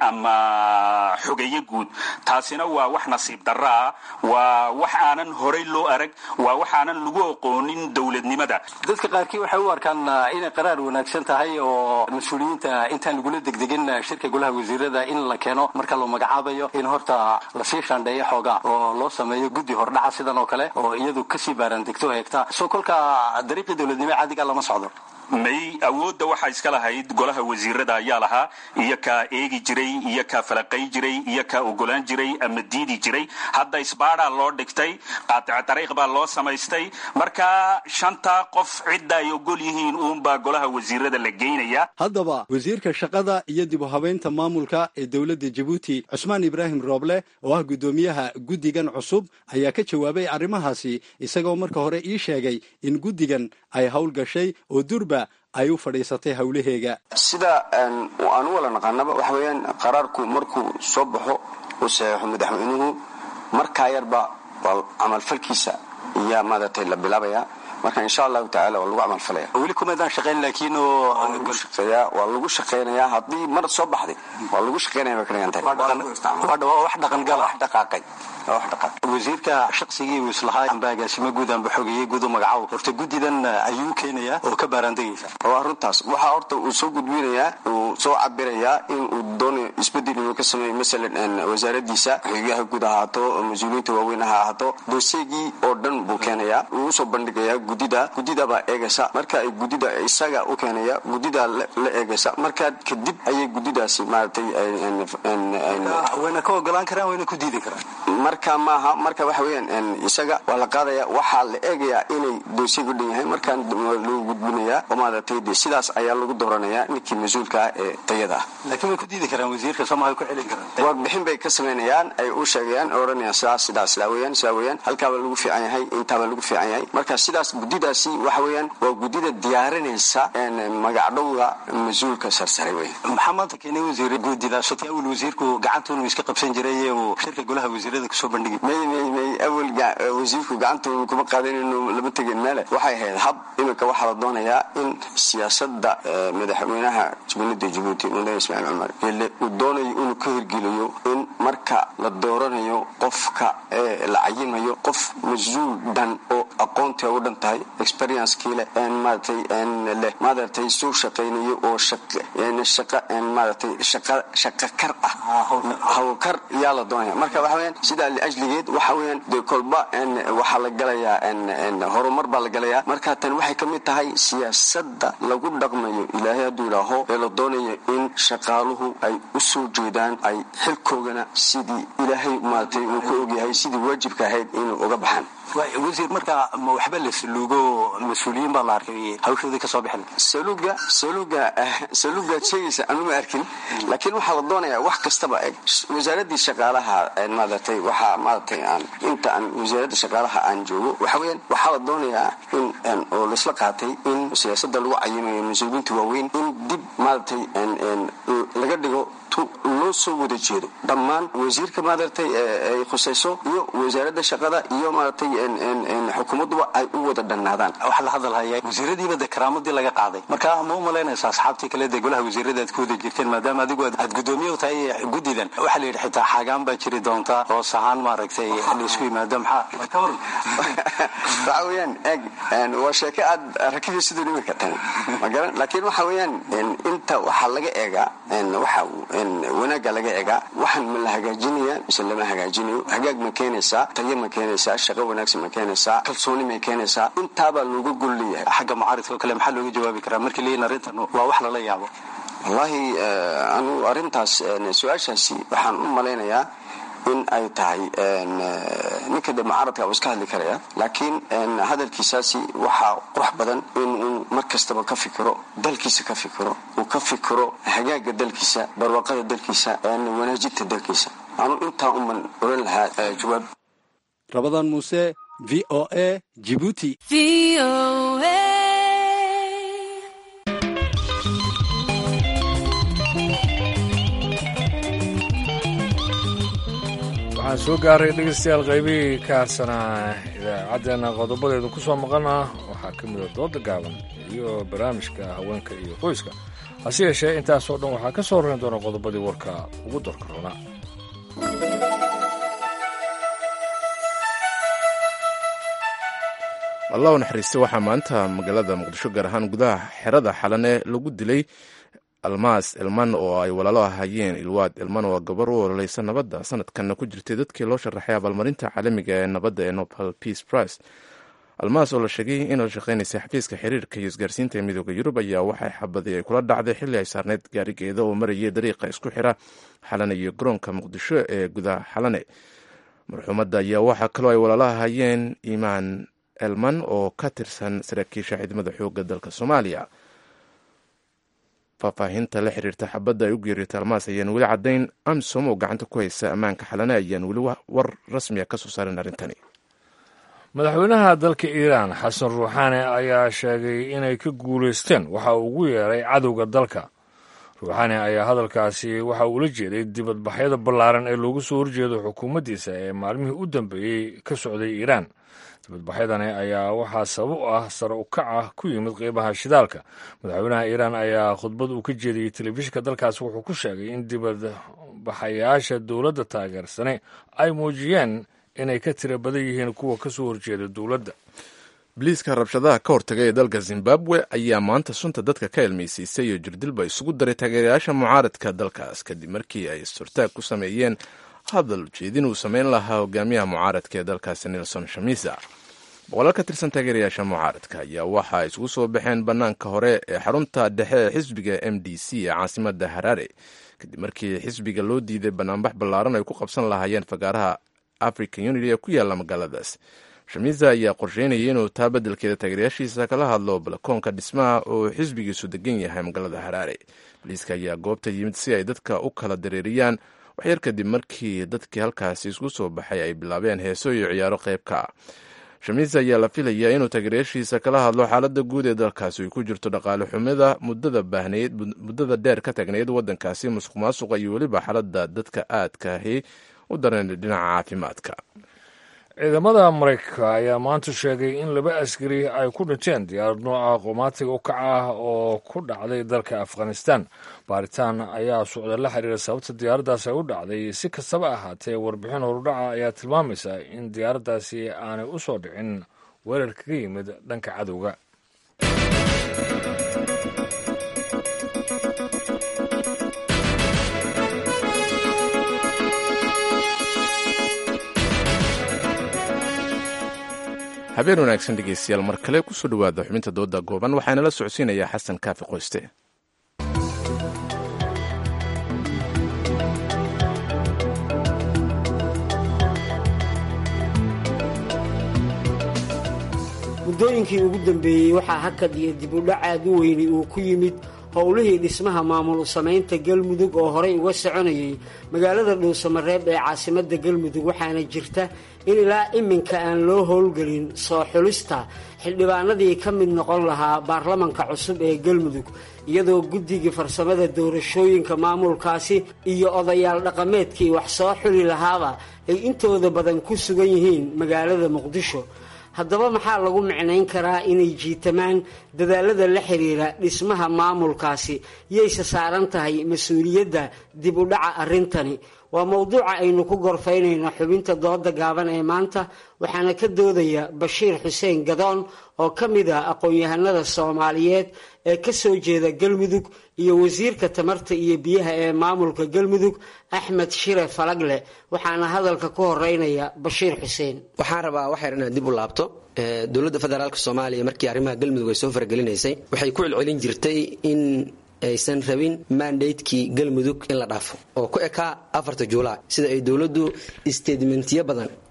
ama xogeeye guud taasina waa wax nasiib darro ah waa wax aanan horay loo arag waa wax aanan lagu aqoonin dowladnimada dadka qaarkii waxay u arkaan inay qaraar wanaagsan tahay oo mas-uuliyiinta intaan lagula degdegin shirka golaha wasiirada in la keeno marka loo magacaabayo in horta lasii shaandheeyo xoogaa oo loo sameeyo guddi hordhaca sidan oo kale oo iyadu kasii baaraandegto heegta soo kolka dariiqii dowladnimo caadiga lama socdo may awoodda waxaa iska lahayd golaha wasiirada ayaa lahaa iyo kaa eegi jiray iyo kaa falaqay jiray iyo kaa ogolaan jiray ama diidi jiray hadda isbaadaa loo dhigtay qaatico dariiq baa loo samaystay marka shanta qof cidda ay ogol yihiin uunbaa golaha wasiirada la geynaya haddaba wasiirka shaqada iyo dib u habeynta maamulka ee dowladda jabuuti cusmaan ibraahim rooble oo ah guddoomiyaha guddigan cusub ayaa ka jawaabay arrimahaasi isagoo marka hore ii sheegay in guddigan ay howl gashay oo durba ay u fadhiisatay howlaheega sida aan u wala naqaanaba waxa weeyaan qaraarku markuu soo baxo uu saxeexo madaxweynuhu markaa yarba waa camalfalkiisa iyaa maaragtay la bilaabayaa marka insha allahu tacala waa lagu camalfalaya weli kumaadaan shaqayn laakiin shaqeeyaa waa lagu shaqaynayaa haddii mar soo baxday waa lagu shaqaynaya bay ka dhigan tahay waa wax dhaqangala wax dhaqaaqay waa wax dhaqaaqay wasiirka shaqsigii uu islahaa amba agaasimo guud amba xogeeye guud u magacaabo horta guddidan ayuu keenayaa oo ka baaraandegaysa waa runtaas waxaa horta uu soo gudbinayaa uu soo cabirayaa in uu doonayo isbedel inuu ka sameeyo masalan wasaaradiisa xogeyaha guud ahaato mas-uuliyiinta waaweyn ha ahaato doseegii oo dhan buu keenayaa uu usoo bandhigayaa gudida gudida baa eegaysa marka ay gudida isaga u keenaya gudida la eegaysa markaa kadib ayay gudidaasi maaragtay wayna ka ogolaan karaan wayna ku diidi karaan marka maaha marka waxa weeyaan isaga waa la qaadaya waxaa la eegayaa inay doosiga u dhan yahay markaan lagu gudbinayaa oo maaragtay de sidaas ayaa lagu dooranayaa ninkii mas-uulka ah ee tayada ah laakiin way ku diidi karaan wasiirka soomaha ku celin karaan warbixin bay ka samaynayaan ay u sheegayaan oo odhanayaan sidaas sidaas sidaa weeyaan sidaa weeyaan halkaabaa lagu fiican yahay intaabaa lagu fiican yahay marka sidaas gudidaasi waxa weeyaan waa gudida diyaarinaysa magacdhowga mas-uulka sarsare wey maxaa maanta keenay wasiir guudidaas sotay awal wasiirku gacanta inuu iska qabsan jiray uu shirka golaha wasiirada kusoo bandhigi may may may awal wasiirku gacanta kuma qaadan inuu lama tegin meele waxay ahayd hab iminka waxaa la doonayaa in siyaasada madaxweynaha jumhuuriyadda jabuuti mudane ismaaciil cumar ele uu doonayo inuu ka hirgeliyo in marka la dooranayo qofka la cayimayo qof mas-uul dhan oo aqoonta u dhan tahay experiencekii leh maaratay leh maaratay soo shaqaynayo oo shaqa maaratay shaqa shaqa kar ah hawlkar yaa la doonaya marka waxa weyaan sidaa liajligeed waxa weyaan dee kolba waxaa la galayaa horumar baa la galayaa marka tan waxay ka mid tahay siyaasada lagu dhaqmayo ilaahay hadduu idhaaho ee la doonayo in shaqaaluhu ay u soo jeedaan ay xilkoogana sidii ilaahay maaratay uu ka ogyahay sidii waajibka ahayd inuu uga baxaan wasiir marka ma waxba la saluugo mas-uuliyiin baa la arkay hawshoodii kasoo bixin saluuga saluuga saluugaad sheegaysa anu ma arkin laakiin waxaa la doonayaa wax kastaba eg wasaaradii shaqaalaha maaratay waxaa maaratay aan inta aan wasaaradda shaqaalaha aan joogo waxa weyaan waxaa la doonayaa in oo laisla qaatay in siyaasada lagu cayimayo mas-uuliyiinta waaweyn in dib maaratay laga dhigo loo soo wada jeedo dhammaan wasiirka maaratay ay khusayso iyo wasaaradda shaqada iyo maaratay xukuumadduba ay u wada dhannaadaan waxaa la hadalhaya wasiiradiiba de karaamadii laga qaaday marka ma u malaynaysa asxaabtii kale dee golaha wasiirada aad ku wada jirteen maadaama adigu aad gudoomiye u tahay guddidan waxaa la yidhi xitaa xaagaan baa jiri doonta hoos ahaan maaragtay laisku yimaado maxaa ka waran waxa weeyaan eg waa sheeko aad rakibi siduu dhimi kartan magaran laakiin waxa weeyaan inta waxaa laga eegaa waxa wanaagga laga egaa waxaan ma la hagaajinaya mise lama hagaajinayo hagaag ma keenaysaa tayo ma keenaysaa shaqo wanaagsan ma keenaysaa kalsooni ma keenaysaa intaabaa looga gol leeyahay xagga mucaaridka oo kale maxaa looga jawaabi karaa markii leeyihin arrintan waa wax lala yaabo wallaahi anu arrintaas su-aashaasi waxaan u malaynayaa in ay tahay ninka de mucaaradka uu iska hadli karaya laakiin hadalkiisaasi waxaa qurux badan inuu mar kastaba ka fikiro dalkiisa ka fikiro uu ka fikiro hagaaga dalkiisa barwaaqada dalkiisa wanaajinta dalkiisa anu intaa uman oran lahaa jawaab rabadaan muuse v o a jibuuti waxaan soo gaaray dhegeystayaal qaybihii ka harsanaa idaacaddeenna qodobadeedu ku soo maqana waxaa ka mida dooda gaaban iyo barnaamijka haweenka iyo qoyska hase yeeshee intaasoo dhan waxaa ka soo horrayn doona qodobadii warka ugu dorka roona allah u naxariista waxaa maanta magaalada muqdisho gaar ahaan gudaha xerada xalane lagu dilay almaas elman oo ay walaalo ahayeen ilwaad elman oo gabar u ololeysa nabadda sanadkanna ku jirtay dadkii loo sharaxay abaalmarinta caalamiga ee nabadda ee nobel peace price almaas oo la sheegay inay shaqaynaysay xafiiska xiriirka iyo isgaarsiinta ee midooda yurub ayaa waxay xabadii ay kula dhacday xilli ay saarneyd gaarigeeda oo marayay dariiqa isku xira xalane iyo garoonka muqdisho ee gudaha xalane marxuumadda ayaa waxaa kaloo ay walaalo ahayeen imaan elman oo ka tirsan saraakiisha ciidamada xoogga dalka soomaaliya faahfaahinta la xiriirta xabadda ay u geeriyootay almaas ayaan weli caddayn amsom oo gacanta ku haysa ammaanka xalane ayaan weli war rasmiya ka soo saarin arrintani madaxweynaha dalka iiraan xasan ruuxaane ayaa sheegay inay ka guulaysteen waxa uu ugu yeeray cadowga dalka ruuxaane ayaa hadalkaasi waxa uu la jeeday dibadbaxyada ballaaran ee loogu soo horjeedo xukuumaddiisa ee maalmihii u dambeeyey ka socday iiraan dibadbaxyadani ayaa waxaa sabab u ah sare u kac ah ku yimid qiimaha shidaalka madaxweynaha iiraan ayaa khudbad uu ka jeediyey telefishinka dalkaasi wuxuu ku sheegay in dibadbaxayaasha dowladda taageersane ay muujiyeen inay ka tira badan yihiin kuwa ka soo horjeeda dowladda biliiska rabshadaha ka hortaga ee dalka zimbabwe ayaa maanta sunta dadka ka ilmaysiisay iyo jirdilba isugu daray taageerayaasha mucaaradka dalkaas kadib markii ay isturtaag ku sameeyeen hadal ujeedin uu sameyn lahaa hogaamiyaha mucaaradka ee dalkaasi nelson shamisa boqolaal ka tirsan taageerayaasha mucaaradka ayaa waxa ay isugu soo baxeen bannaanka hore ee xarunta dhexe ee xisbiga m d c ee caasimada haraare kadib markii xisbiga loo diiday banaanbax ballaaran ay ku qabsan lahaayeen fagaaraha african unity ee ku yaalla magaaladaas shamisa ayaa qorsheynayay inuu taa beddelkeeda taageerayaashiisa kala hadlo balakoonka dhismaha oo xisbigiisu degan yahay magaalada haraare boliiska ayaa goobta yimid si ay dadka u kala dareeriyaan waxyar kadib markii dadkii halkaasi isku soo baxay ay bilaabeen heeso iyo ciyaaro qayb ka ah shamiis ayaa la filayaa inuu taageerayaashiisa kala hadlo xaaladda guud ee dalkaasi ay ku jirto dhaqaale xumida muddada baahnayd muddada dheer ka taagnayd waddankaasi musuq maasuqa iyo weliba xaaladda dadka aadkaahi u daran dhinaca caafimaadka ciidamada maraykanka ayaa maanta sheegay in laba askari ay ku dhinteen diyaarad nooca qoomaatiga u kaca ah oo ku dhacday dalka afghanistan baaritaan ayaa socda la xiriira sababta diyaaraddaasi ay u dhacday si kastaba ahaatee warbixin horudhaca ayaa tilmaamaysa in diyaaraddaasi aanay u soo dhicin weerar kaga yimid dhanka cadowga habeen wanaagsan dhegeystayaal mar kale kusoo dhowaada xubinta dooda gooban waxaana la socodsiinayaa xasan kaafi qoyste muddooyinkii ugu dambeeyey waxaa hakad iyo dib u dhac aad u weyni uu ku yimid howlihii dhismaha maamul samaynta galmudug oo horey uga soconayay magaalada dhuusamareeb ee caasimadda galmudug waxaana jirta in ilaa iminka aan loo howlgelin soo xulista xildhibaanadii ka mid noqon lahaa baarlamanka cusub ee galmudug iyadoo guddigii farsamada doorashooyinka maamulkaasi iyo odayaal dhaqameedkii wax soo xuli lahaaba ay intooda badan ku sugan yihiin magaalada muqdisho haddaba maxaa lagu micnayn karaa inay jiitamaan dadaalada la xiriira dhismaha maamulkaasi yayse saaran tahay mas-uuliyadda dib u dhaca arrintani waa mowduuca aynu ku gorfaynayno xubinta dooda gaaban ee maanta waxaana ka doodaya bashiir xuseen gadoon oo ka mid ah aqoon-yahanada soomaaliyeed ee ka soo jeeda galmudug iyo wasiirka tamarta iyo biyaha ee maamulka galmudug axmed shire falagle waxaana hadalka ku horeynaya bashiir xuseen waxaan rabaa waxyar inaad dib u laabto dowladda federaalk soomaaliya markii arrimaha galmudug ay soo fargelinaysay waxay ku celcelin jirtay in aysan rabin mandatekii galmudug in la dhaafo oo ku ekaa afarta juulaay sida ay dowladdu statementiyo badan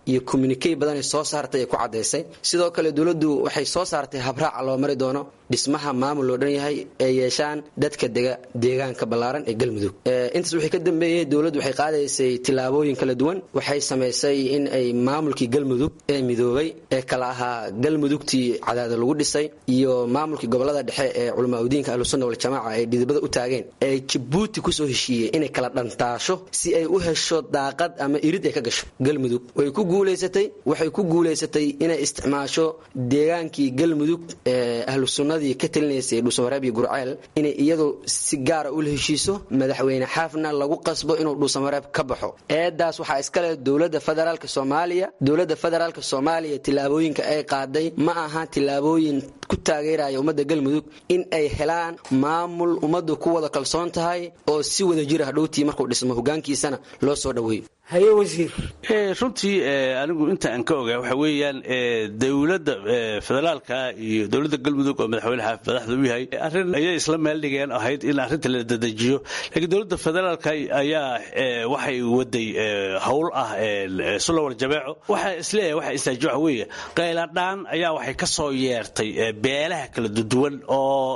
iyo communikey badan ay soo saartay ay ku caddaysay sidoo kale dowladdu waxay soo saartay habraaca loo mari doono dhismaha maamul loo dhan yahay ee yeeshaan dadka dega deegaanka ballaaran ee galmudug intaas wixii ka dambeeyey dowladdu waxay qaadaysay tillaabooyin kala duwan waxay samaysay in ay maamulkii galmudug ee midoobay ee kala ahaa galmudugtii cadaada lagu dhisay iyo maamulkii gobolada dhexe ee culamaauddiinka ahlusunna waljamaaca ay dhidibada u taageen ee jabuuti kusoo heshiiyey inay kala dhantaasho si ay u hesho daaqad ama irid ay ka gasho galmudug way ku guulaysatay waxay ku guulaysatay inay isticmaasho deegaankii galmudug ee ahlu sunnadii ka talinaysay dhuusamareeb iyo gurceel inay iyadu si gaara ula heshiiso madaxweyne xaafna lagu qasbo inuu dhuusamareeb ka baxo eedaas waxaa iskale dowladda federaalk soomaaliya dowladda federaalk soomaaliya tillaabooyinka ay qaaday ma aha tillaabooyin ku taageeraya ummadda galmudug in ay helaan maamul ummaddu ku wada kalsoon tahay oo si wada jira hadhowtii markuu dhismo hogaankiisana loo soo dhoweeyo haye wasiir runtii anigu inta aan ka ogaa waxa weeyaan dowladda federaalka iyo dowladda galmudug oo madaxweyne xaafid madaxda u yahay arrin ayay isla meel dhigeen ahayd in arrinta la dedejiyo laakiin dowladda federaalka ayaa waxay waday howl ah sulawal jabeeco waxaa isleeyahay waxa istaaji waxa weeye qayladhaan ayaa waxay ka soo yeertay beelaha kala duwan oo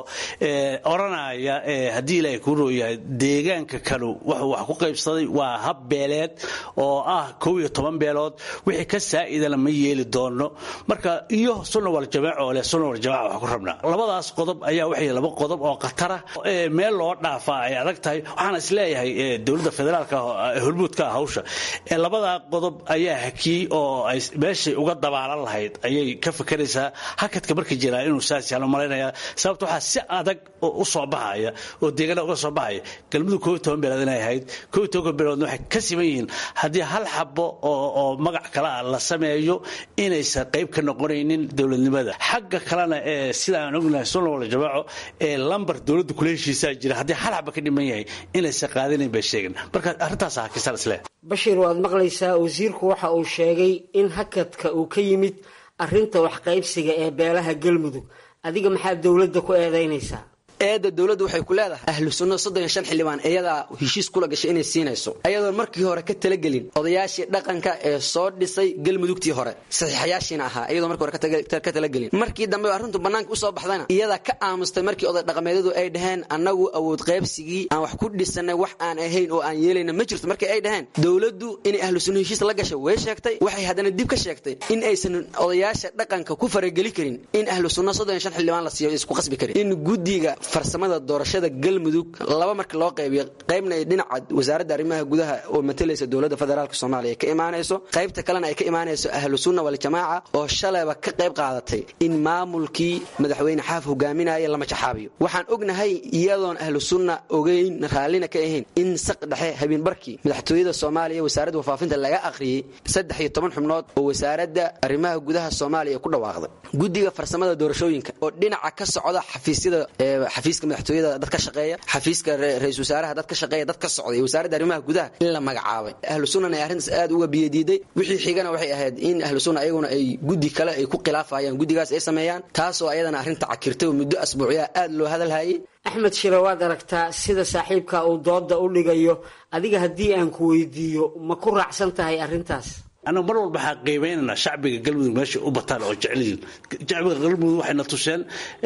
odhanaya haddii ilaahay kuu rooyahay deegaanka kanu wuxuu wax ku qaybsaday waa hab beeleed oo ah kow iyo toban beelood wixii ka saa'idana ma yeeli doono marka iyo sunna wal jamaac oo leh sunna wal jamaac wax ku rabnaa labadaas qodob ayaa waxay laba qodob oo khatara meel loo dhaafaa ay adag tahay waxaan isleeyahay dowladda federaalka hormuudka ah hawsha labadaa qodob ayaa hakiyey oo ay meeshay uga dabaalan lahayd ayay ka fakeraysaa hakadka markii jiraa inuu saas yaalo malaynayaa sababta waxaa si adag u soo baxaya oo deegaana uga soo baxaya galmudug kow iyo toban beelood inay ahayd kow iyo toban beeloodna waxay ka siman yihiin haddii hal xabo oo magac kale ah la sameeyo inaysan qayb ka noqonaynin dowladnimada xagga kalena ee sida aan ognahay sunna wala jamaaco ee lambar dowladda kula heshiisaa jira haddii hal xaba ka dhiman yahay inaysan qaadanayn bay sheegeen marka arrintaas hakisan isle bashir waad maqlaysaa wasiirku waxa uu sheegay in hakadka uu ka yimid arrinta waxqaybsiga ee beelaha galmudug adiga maxaa dowladda ku eedaynaysaa eedda dowladdu waxay ku leedahay ahlu sunna soddon iyo shan xildhibaan iyadaa heshiis kula gashay inay siinayso ayadoon markii hore ka talagelin odayaashii dhaqanka ee soo dhisay galmudugtii hore saxiixayaashiina ahaa iyadoo markii hore ka talagelin markii dambe arrintu bannaanka usoo baxdayna iyadaa ka aamustay markii oday dhaqameedyadu ay dhaheen annagu awood qaybsigii aan wax ku dhisanay wax aan ahayn oo aan yeelayna ma jirto markii ay dhaheen dowladdu inay ahlu sunna heshiis la gashay way sheegtay waxay haddana dib ka sheegtay in aysan odayaasha dhaqanka ku farageli karin in ahlu sunna soddon iyo shan xildhibaan la siiyo isku qasbi karin in guddiga farsamada doorashada galmudug laba marka loo qaybiyo qaybna ay dhinaca wasaaradda arrimaha gudaha oo matalaysa dowladda federaalk soomaaliya ka imaanayso qaybta kalena ay ka imaanayso ahlu sunna waljamaaca oo shalayba ka qayb qaadatay in maamulkii madaxweyne xaaf hogaaminaya lama jaxaabiyo waxaan ognahay iyadoon ahlu sunna ogeyn raallina ka ahayn in saq dhexe habeenbarkii madaxtooyada soomaaliya wasaaradda wafaafinta laga akhriyey saddex iyo toban xubnood oo wasaaradda arrimaha gudaha soomaaliya ku dhawaaqday guddiga farsamada doorashooyinka oo dhinaca ka socda xafiisyada xafiiska madaxtooyada dad ka shaqeeya xafiiska ra-isul wasaaraha dad ka shaqeeya dad ka socday wasaaradda arrimaha gudaha in la magacaabay ahlu sunnana ay arrintaas aad uga biyadiiday wixii xigana waxay ahayd in ahlu sunna ayaguna ay guddi kale ay ku khilaafayaan guddigaas ay sameeyaan taasoo ayadana arrinta cakirtay oo muddo asbuucyaa aad loo hadalhayay axmed shire waad aragtaa sida saaxiibka uu dooda u dhigayo adiga haddii aan ku weydiiyo ma ku raacsan tahay arrintaas anagu mar walba waxaan qiimaynaynaa shacbiga galmudug meeshay u bataan oo jecelyihin shacbiga galmudug waxayna tuseen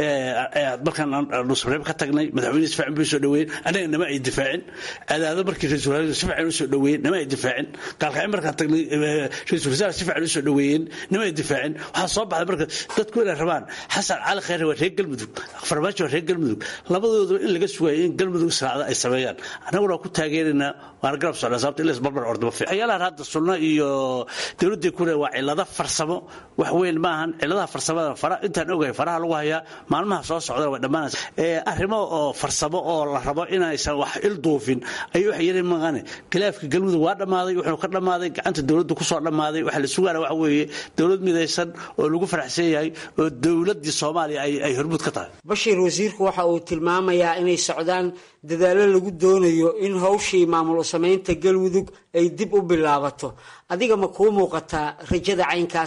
markaan nusreeb ka tagnay madaxweyne si fiican bay soo dhaweeyeen annaga nama ay difaacin adaado markii ra-isul wasaare si fiican u soo dhaweeyeen nama ay difaacin gaalkacyo markaan tagnay ra-isul wasaare si fiican u soo dhaweeyeen nama ay difaacin waxaa soo baxday marka dadku inay rabaan xasan cali khayre waa reer galmudug farmaajo waa reer galmudug labadooda in laga sugayo in galmudug israacda ay sameeyaan annaguna waa ku taageeraynaa waana garab socnaa sababta in la isbarbar ordama fiican waxyaalahan hadda sunno iyo dowladda kule waa cilado farsamo wax weyn maahan ciladaha farsamada fara intaan ogahay faraha lagu hayaa maalmaha soo socda way dhammaanaysa arrimo oo farsamo oo la rabo inaysan wax il duufin ayay wax yari maqane khilaafka galmudug waa dhammaaday wuxuu ka dhammaaday gacanta dowladda kusoo dhammaaday waxa la sugaana waxa weeye dowlad midaysan oo lagu faraxsan yahay oo dowladdii soomaaliya ay hormuud ka tahay bashiir wasiirku waxa uu tilmaamayaa inay socdaan dadaallo lagu doonayo in hawshii maamul samaynta galmudug ay dib u bilaabato adiga ma kuu muuqataa rajada caynkaas ah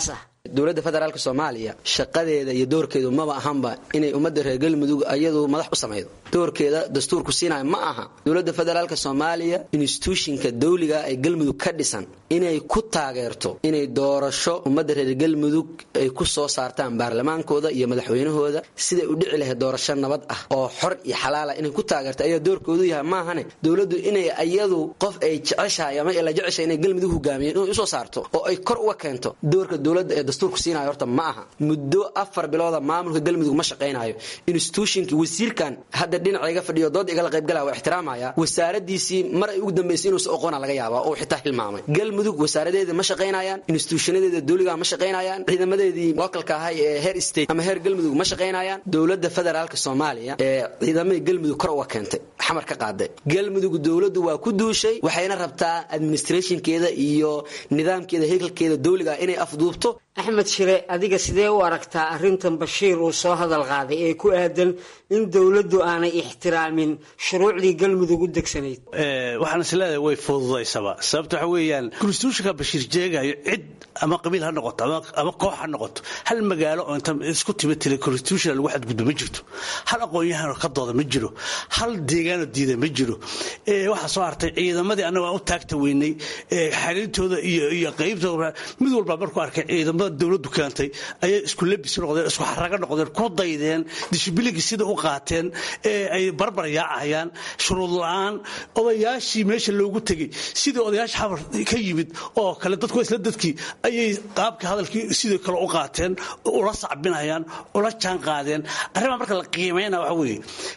dowladda federaalk soomaaliya shaqadeeda iyo doorkeedu maba ahanba inay ummadda reer galmudug ayadu madax u samaydo doorkeeda dastuurku siinaya ma aha dowladda federaalk soomaaliya instituushinka dawliga ee galmudug ka dhisan inay ku taageerto inay doorasho ummadda reer galmudug ay ku soo saartaan baarlamaankooda iyo madaxweynahooda siday u dhici lahayd doorasho nabad ah oo xor iyo xalaala inay ku taageerto ayaa doorkoodu yahay maahane dowladdu inay ayadu qof ay jeceshahay ama la jeceshahay inay galmudug hogaamiyeen inay usoo saarto oo ay kor uga keento doorka dowladda ee dastuurku siinayo horta ma aha muddo afar bilooda maamulka galmudug ma shaqaynayo institutionkii wasiirkan hadda dhinaca iga fadhiyo dood igala qaybgalaya waa ixtiraamaya wasaaradiisii mar ay ugu dambaysay inuusa oqoona laga yaaba oo xitaa hilmaamay galmudug wasaaradeeda ma shaqaynayaan instituushanadeeda dowliga ma shaqaynayaan ciidamadeedii localka ahay ee heer state ama heer galmudug ma shaqaynayaan dowladda federaalka soomaaliya ee ciidamadii galmudug kor uga keentay xamar ka qaaday galmudug dowladdu waa ku duushay waxayna rabtaa administrationkeeda iyo nidaamkeeda hekelkeeda dowliga inay afduubto axmed shire adiga sidee u aragtaa arrintan bashiir uu soo hadal qaaday ee ku aadan in dowladdu aanay ixtiraamin shuruucdii galmudug u degsanayd waxaan is leedahay way fududaysaba sababta waxa weeyaan konstitutionka bashiir jeegayo cid ama qabiil ha noqoto ama koox ha noqoto hal magaalo oo inta isku timi tiri constitution lagu xadgudbo ma jirto hal aqoon-yahanoo ka dooda ma jiro hal deegaanoo diida ma jiro waxaa soo hartay ciidamadii annaga aan u taagta weynay xariirtooda iyo qaybtooda mid walba markuu arkay ciidamada dowladdu keentay ayay isku labis noqdeen isku xarago noqdeen ku daydeen dishibilinkii sida u qaateen ee ay barbar yaacayaan shuruud la-aan odayaashii meesha loogu tegey sidii odayaasha xamar ka yimid oo kale dadku isla dadkii ayay qaabkii hadalkii sidoo kale u qaateen ula sacbinayaan ula jaan qaadeen arrimaa marka la qiimayna waxa weeye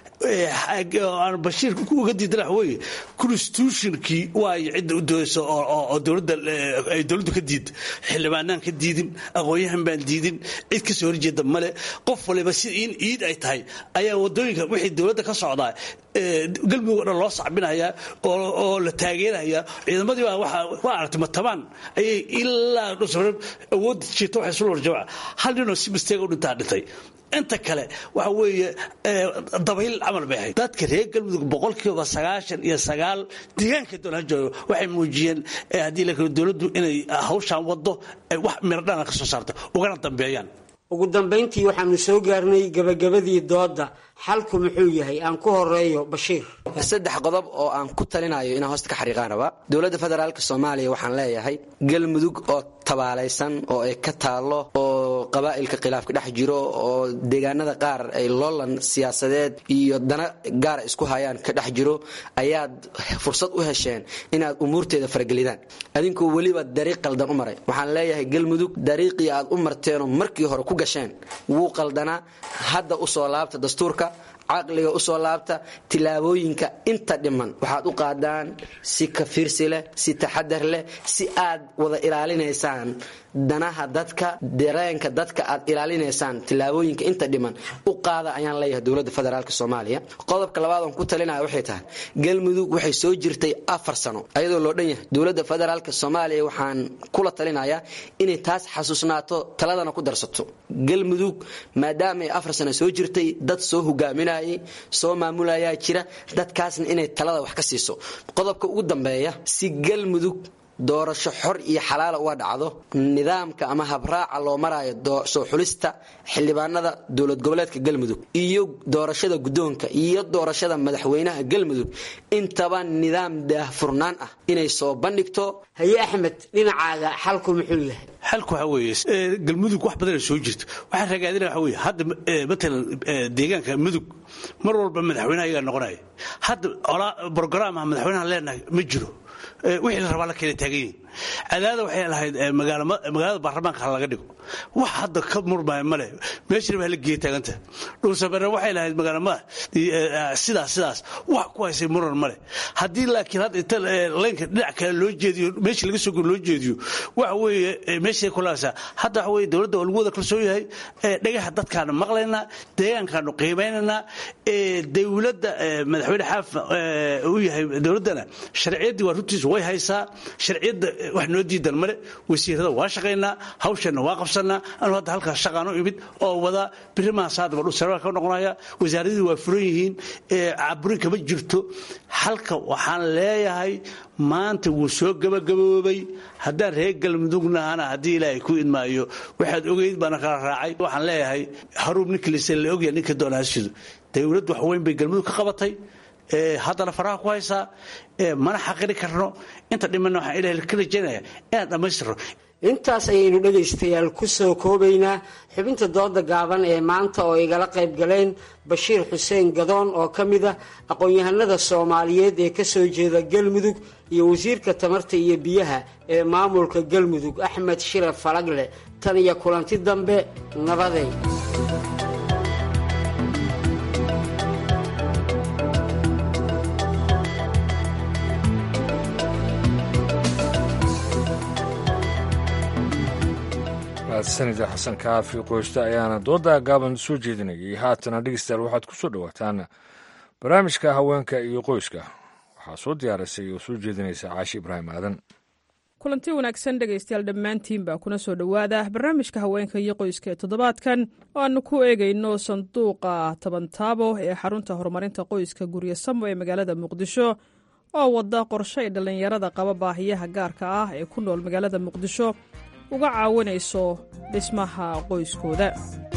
aan bashiir uga diidan waxa weeye constitutionkii waayo cidda u doodaysa oo dowladda ay dowladdu ka diid xildhibaanaan ka diidin aqoon-yahan baan diidin cid ka soo horjeeda male qof waliba si in iid ay tahay ayaa wadooyinka wixii dowladda ka socdaa galmudug o dhan loo sacbinayaa oo la taageerayaa ciidamadii baa waa aragtay matabaan ayay ilaa awoodda jirta waxay sul warjamaca hal ninoo si misteega u dhintaa dhintay inta kale waxa weeye dabayl camal bay ahayd dadka reer galmudug boqolkiiba sagaashan iyo sagaal deegaanka doon ha joogo waxay muujiyeen haddii la kalo dowladdu inay hawshaan waddo wax miradhana ka soo saarto ugana dambeeyaan ugu dambayntii waxaanu soo gaarnay gabagabadii doodda xalku muxuu yahay aan ku horeeyo bashiir saddex qodob oo aan ku talinayo inaan hoosta ka xariiqaan rabaa dowladda federaalk soomaaliya waxaan leeyahay galmudug oo tabaalaysan oo ay ka taallo oo qabaa'ilka khilaafka dhex jiro oo deegaanada qaar ay loolan siyaasadeed iyo dana gaara isku hayaan ka dhex jiro ayaad fursad u hesheen inaad umuurteeda faragelidaan adinkoo weliba dariiq qaldan u maray waxaan leeyahay galmudug dariiqii aad u marteenoo markii hore ku gasheen wuu qaldanaa hadda u soo laabta dastuurka caqliga usoo laabta tilaabooyinka inta dhiman waxaad u qaadaan si kafiirsi leh si taxadar leh si aad wada ilaalinaysaan danaha dadka dareenka dadka aad ilaalinaysaan tilaabooyinka inta dhiman u qaada ayaan leeyahay dowladda federaalk soomaaliya qodobka labaad oon ku talinaya waxay tahay galmudug waxay soo jirtay afar sano ayadoo loo dhan yahay dowladda federaalk soomaaliya waxaan kula talinayaa inay taas xasuusnaato taladana ku darsato galmudug maadaama ay afar sano soo jirtay dad soo hogaaminayay soo maamulayaa jira dadkaasna inay talada wax ka siiso qodobka ugu dambeeya si galmudug doorasho xor iyo xalaala uga dhacdo nidaamka ama habraaca loo maraayo soo xulista xildhibaanada dowlad goboleedka galmudug iyo doorashada guddoonka iyo doorashada madaxweynaha galmudug intaba nidaam daahfurnaan ah inay soo bandhigto haye axmed dhinacaaga xalku muxuu yahay xalku waxa weeye galmudug wax badanay soo jirto waxaan ragaadina waxa weeye hadda matalan deegaanka mudug mar walba madaxweynaha ayagaa noqonaya hadda brogaraamaha madaxweynaha leenahay ma jiro wixii la rabaa la keena taagan yihin cadaada waxay lahayd magaalada baarlamaanka ha laga dhigo wax hadda ka murmaya male meeshana baa la geeya taaganta dhulsabere waxay lahayd magaalamada sidaas sidaas wax ku haysay muran male haddii laakiin hadda inta leynka dhinac kale loo jeediyo meesha laga soo loo jeediyo waxa weeye meeshay kulaasaa hadda waxa weeye dowladda waa lagu wada kalsoon yahay dhagaha dadkaanu maqlaynaa deegaankaanu qiimaynaynaa dowladda madaxweyne xaafa uu yahay dowladdana sharciyaddii waa runtiisu way haysaa sharciyadda wax noo diidan male wasiirada waa shaqaynaa hawshanna waa qabsanaa shaqaynaynaa anu hadda halkaas shaqaan u imid oo wada birimahasaadaba dhul sarwaal ka noqonaya wasaaradii waa furan yihiin caburin kama jirto halka waxaan leeyahay maanta wuu soo gabagaboobay haddaan reer galmudugnahana haddii ilaahay ku idmaayo waxaad ogeyd baana kala raacay waxaan leeyahay haruub ninkilise la ogya ninka doonahasidu dowladdu wax weyn bay galmudug ka qabatay haddana faraha ku haysaa mana xaqiri karno inta dhimanna waxaan ilahay ka rajaynaya inaan dhammaystirno intaas ayaynu dhegaystayaal ku soo koobaynaa xubinta dooda gaaban ee maanta oo igala qayb galeen bashiir xuseen gadoon oo ka mid ah aqoon-yahanada soomaaliyeed ee kasoo jeeda galmudug iyo wasiirka tamarta iyo biyaha ee maamulka galmudug axmed shire falagle tan iyo kulanti dambe nabadey sanida xasan kaafi qoyste ayaana dooda gaaban soo jeedinayay haatana dhegeystayaal waxaad ku soo dhowaataan barnaamijka haweenka iyo qoyska waxaa soo diyaarisay oo soo jeedinaysa caashi ibraahim aadan kulanti wanaagsan dhegaystayaal dhammaantiinba kuna soo dhowaada barnaamijka haweenka iyo qoyska ee toddobaadkan oo aanu ku eegayno sanduuqa tabantaabo ee xarunta horumarinta qoyska guryo samo ee magaalada muqdisho oo wada qorshe ay dhallinyarada qaba baahiyaha gaarka ah ee ku nool magaalada muqdisho uga caawinayso dhismaha qoyskooda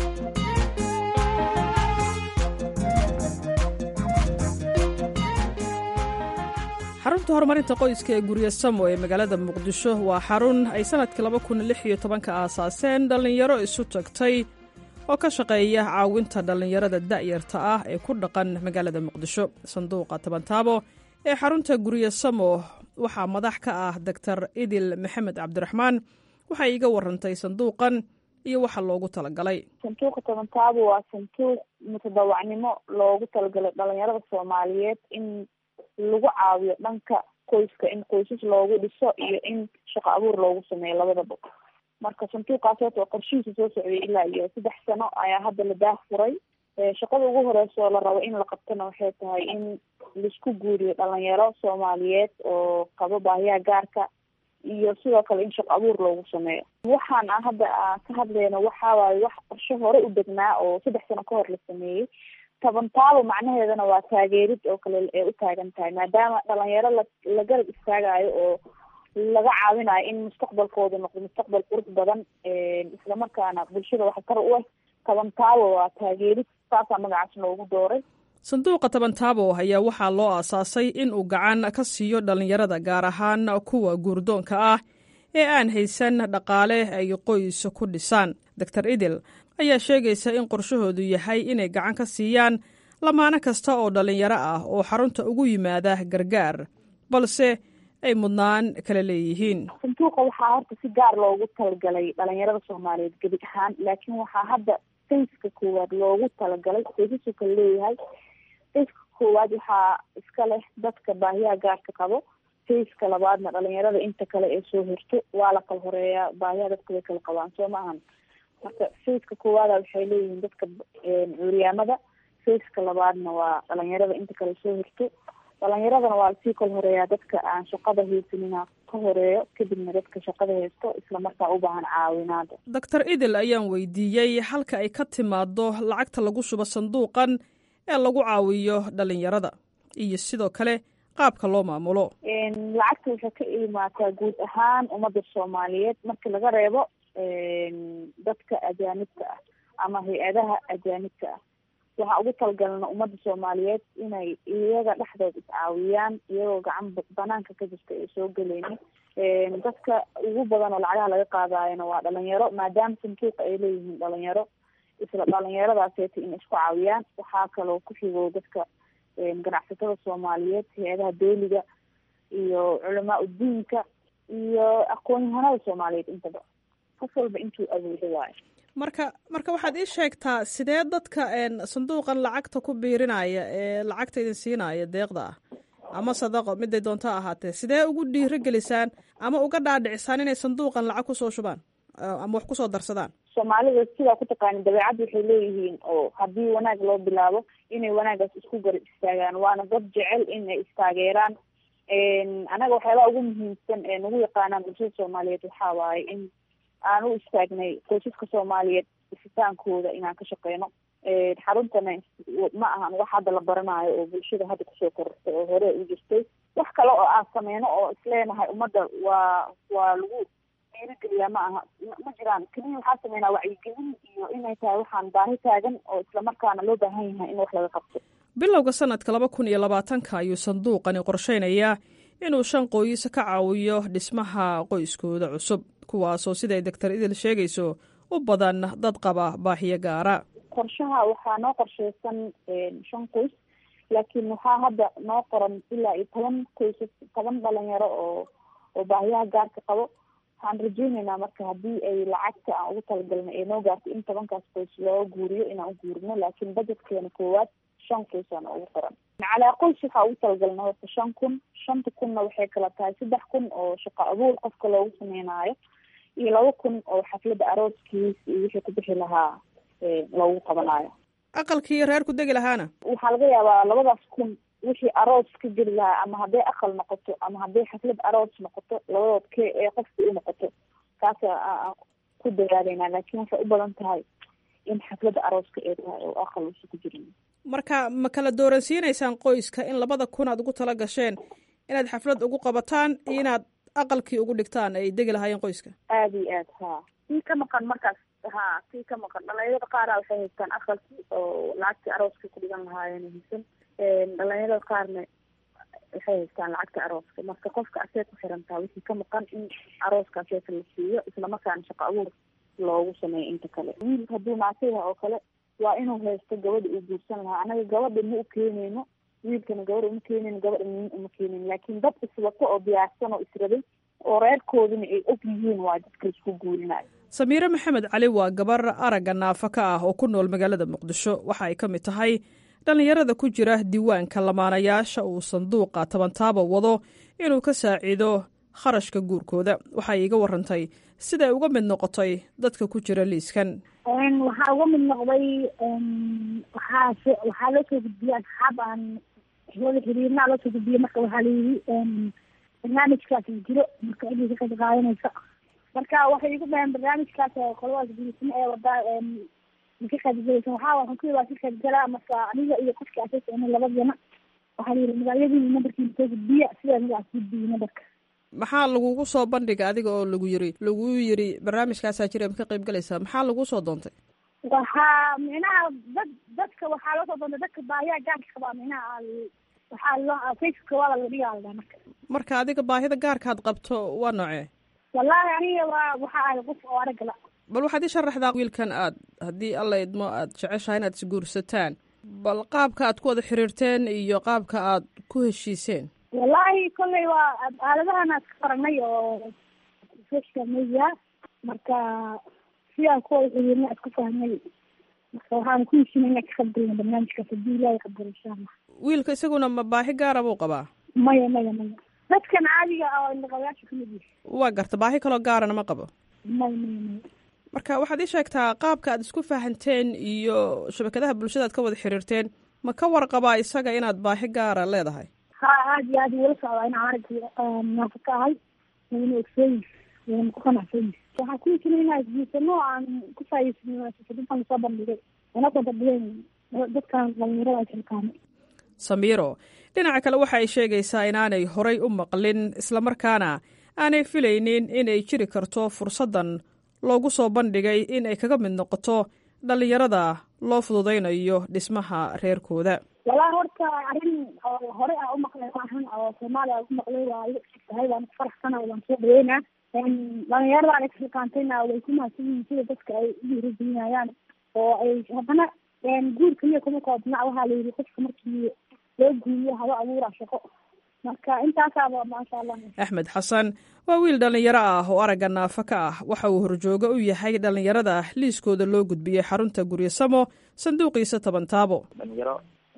xarunta horumarinta qoyska ee guryo samo ee magaalada muqdisho waa xarun ay sannadkii laba kun lix iyo tobanka aasaaseen dhallinyaro isu tagtay oo ka shaqeeya caawinta dhallinyarada da'yarta ah ee ku dhaqan magaalada muqdisho sanduuqa tabantaabo ee xarunta guryo samo waxaa madax ka ah doctor idil maxamed cabdiraxmaan waxay iga warantay sanduuqan iyo waxa loogu talagalay sanduuqa tabantaabo waa sanduuq mutadawacnimo loogu talagalay dhalinyarada soomaaliyeed in lagu caawiyo dhanka qoyska in qoysas loogu dhiso iyo in shaqo abuur loogu sameeyo labadaba marka sanduuqaas horta oo qorshihiisa soo socday ilaa iyo saddex sano ayaa hadda la daah furay shaqada ugu horeysa oo la rabo in la qabtona waxay tahay in laisku guuriyo dhalinyaro soomaaliyeed oo qabo baahiyaha gaarka iyo sidoo kale in shaqo abuur loogu sameeyo waxaan aan hadda aan ka hadlayno waxa waaye wax qorshe hore u degnaa oo saddex sano ka hor la sameeyey tabantaabo macnaheedana waa taageerid oo kale ay u taagan tahay maadaama dhalinyaro la la garab istaagayo oo laga caawinayo in mustaqbalkooda noqdo mustaqbal qurux badan islamarkaana bulshada waxa kar u ah tabantaabo waa taageerid saasaa magacaas loogu dooray sanduuqa tabantaabo ayaa waxaa loo aasaasay in uu gacan ka siiyo dhallinyarada gaar ahaan kuwa guurdoonka ah ee aan haysan dhaqaale ay qoys ku dhisaan doctor idil ayaa sheegaysa in qorshahoodu yahay inay gacan ka siiyaan lamaano kasta oo dhallinyaro ah oo xarunta ugu yimaada gargaar balse ay mudnaan kala leeyihiin sanduuqa waxaa horta si gaar loogu talagalay dhalinyarada soomaaliyeed gebi ahaan laakiin waxaa hadda fayska koowaad loogu talagalay faysasuu kala leeyahay fayska koowaad waxaa iska leh dadka baahiyaha gaarka qabo fayska labaadna dhalinyarada inta kale ee soo hirto waa la kala horeeyaa baahiyaha dadka way kala qabaan soo ma ahan marka fayska koowaada waxay leeyihiin dadka curyaamada fayska labaadna waa dhalinyarada inta kale soo hirto dhalinyaradana waa lasii kala horeeyaa dadka aan shaqada haysanina ka horeeyo kadibna dadka shaqada haysto islamarkaa u baahan caawinaada doctor idil ayaan weydiiyey halka ay ka timaado lacagta lagu shubo sanduuqan ee lagu caawiyo dhalinyarada iyo sidoo kale qaabka loo maamulo lacagta waxay ka imaataa guud ahaan ummadda soomaaliyeed markii laga reebo dadka ajaanibka ah ama hay-adaha ajaanibka ah waxaa ugu talagalna ummadda soomaaliyeed inay iyaga dhexdood iscaawiyaan iyagoo gacan banaanka ka jirta ay soo geleynin dadka ugu badan oo lacagaha laga qaadaayona waa dhalinyaro maadaama sanduuqa ay leeyihiin dhalinyaro isla dhalinyaradaaseta in isku caawiyaan waxaa kaloo ku xigo dadka ganacsatada soomaaliyeed hay-adaha dooliga iyo culamaa udiinka iyo aqoon-yahanada soomaaliyeed intaba qof walba intuu awoodo waayo marka marka waxaad ii sheegtaa sidee dadka sanduuqan lacagta ku biirinaya ee lacagta idin siinaya deeqda ah ama sadaqo miday doonto ahaatee sidee ugu dhiiro gelisaan ama uga dhaadhicisaan inay sanduuqan lacag kusoo shubaan ama wax kusoo darsadaan soomaalida sidaa ku taqaanin dabeecadda waxay leeyihiin oo haddii wanaag loo bilaabo inay wanaagaas isku garab istaagaan waana dad jecel inay istaageeraan anaga waxyaabaha ugu muhiimsan ee nagu yaqaanaan bulshada soomaaliyeed waxaa waaye in aan u istaagnay qoysaska soomaaliyeed isitaankooda inaan ka shaqeyno xaruntana ma ahan wax hadda la baranayo oo bulshada hadda kusoo korortay oo hore u jirtay wax kale oo aan sameyno oo isleenahay ummadda waa waa lagu dhiirigeliyaa ma aha ma jiraan keliya waxaa sameynaa wacyigelin iyo inay tahay waxaan baahi taagan oo islamarkaana loo baahan yahay in wax laga qabto bilowga sanadka laba kun iyo labaatanka ayuu sanduuqani qorsheynayaa inuu shan qoys ka caawiyo dhismaha qoyskooda cusub kuwaasoo siday doctor idil sheegayso u badan dad qaba baahiyo gaara qorshaha waxaa noo qorsheysan shan qoys laakiin waxaa hadda noo qoran ilaa iyo toban qoysas toban dhalinyaro oo oo baahiyaha gaarka qabo waxaan rajeyneynaa marka haddii ay lacagta aan ugu talagalnay ee noo gaartay in tobankaas qoys loo guuriyo inaan u guurino laakiin budgetkeena koowaad shan qoysaan ugu qoran calaa qoys waxaa ugu talagalna horta shan kun shanta kunna waxay kala tahay saddex kun oo shaqo abuur qofka loogu sameynaayo iyo laba kun oo xafladda arooskiis iyo wixii ku bixi lahaa loogu qabanaayo aqalkii reer ku degi lahaana waxaa laga yaabaa labadaas kun wixii aroos ka geli lahaa ama hadday aqal noqoto ama hadday xaflad aroos noqoto labadood ke ee qofka u noqoto kaas aan ku dadaaleynaa laakiin waxay u badan tahay in xafladda arooska ee tahay oo aqal uusa ku jirin marka ma kala dooransiinaysaan qoyska in labada kun aad ugu tala gasheen inaad xaflad ugu qabataan iyo inaad aqalkii ugu dhigtaan ay degi lahaayeen qoyska aada iyo aad ha sii ka maqan markaas ha sii ka maqan dhalinyarada qaara waxay haystaan aqalkii oo lacagtii arooska ku dhigan lahaayeen haysan dhalinyarada qaarna waxay haystaan lacagta arooska marka qofka asee ku xirantaa wixii ka maqan in arooska aseeka la siiyo islamarkaana shaqo abuur loogu sameeyo inta kale wiil hadduu maasayha oo kale waa inuu haysto gabadha uu guursan lahaa anaga gabadha ma u keeneyno wiilkana gabadha uma keeneyno gabadha nin uma keeneyno laakiin dad iswato oo diyaarsan oo israbay oo reerkoodina ay og yihiin waa dadka isku guurinayo samiire maxamed cali waa gabar aragga naafa ka ah oo ku nool magaalada muqdisho waxa ay ka mid tahay dhallinyarada ku jira diiwaanka lamaanayaasha uu sanduuqa tabantaaba wado inuu ka saaciido kharashka guurkooda waxay iga warantay siday uga mid noqotay dadka ku jira liiskan waxaa uga mid noqday waxaa waxaa loo soo gudbiyey asxaab aan wada xiriirnaa loo soo gudbiyey marka waxaa layidhi barnaamijkaas jiro marka cidii ka qayb qaadanaysa marka waxay igu dhaheen barnaamijkaas qoladaas guulismo ee wadaa maka qaybgalaysa waxaa waxaan ku waa ka qaybgalaa marka aniga iyo qofkii asaysa labadana waxaa layidhi magacyadii nambarkiina soo gudbiya sidaa magacaas gudbiyey nambarka maxaa lagugu soo bandhiga adiga oo lagu yiri lagu yiri barnaamijkaasaa jira ma ka qayb galaysaa maxaa laguu soo doontay waxaa micnaha dad dadka waxaa loo soo doontay dadka baahiyaa gaarka qabaa micnaha waxaa loo facebook waa laga dhigaa la marka marka adiga baahida gaarkaad qabto waa noocee wallaahi aniga waa waxa ahay qof oo aragala bal waxaad ii sharaxdaa wiilkan aad haddii alla idmo aad jeceshahay inaad isguursataan bal qaabka aad ku wada xiriirteen iyo qaabka aad ku heshiiseen wallaahi kolley waa aaladahan aad ka faranay oo social media marka sidaan ku wada xiriirnay aad ku fahmay marka waxaan ku heshinay inaan ka qaybgalna barnaamijkaas haddii ilaahay qabdalo insha allah wiilka isaguna ma baahi gaara buu qabaa maya maya maya dadkan caadiga ah oo indhaqabayaasha ka mid yahay waa garta baahi kaloo gaarana ma qabo maya maya maya marka waxaad ii sheegtaa qaabka aad isku fahanteen iyo shabakadaha bulshada aad ka wada xiriirteen ma ka warqabaa isaga inaad baahi gaara leedahay ha aad iyo aad wala socdaa inaan aragga naafa ka ahay wayna ogsooyi wayna ku qanacsanyi waxaan ku heshinay inaan isguursano aan ku faa'iidsano dadkan soo bandhigay wana bandhigeen dadkan dhalinyarada ay kalkaamay samiiro dhinaca kale waxa ay sheegaysaa inaanay horay u maqlin islamarkaana aanay filaynin inay jiri karto fursaddan loogu soo bandhigay in ay kaga mid noqoto dhallinyarada loo fududaynayo dhismaha reerkooda walaa horta arrin oo hore a umaqlay maahan oo soomaaliya a umaqlay waa iga tahay waan ku faraxsana waan soo dhaweynaa dhalinyaradan iskaantayna way ku mahadsan yihiin sida dadka ay u dhiirigelinayaan oo ay haddana guur kaliya kuma koobna waxaa la yidhi qofka markii loo guuriyo haba abuura shaqo marka intaasaaba maasha allah axmed xasan waa wiil dhallinyaro ah oo aragga naafa ka ah waxa uu horjooga u yahay dhallinyarada liiskooda loo gudbiyey xarunta guryasamo sanduuqiisa tabantaabo dhalinyaro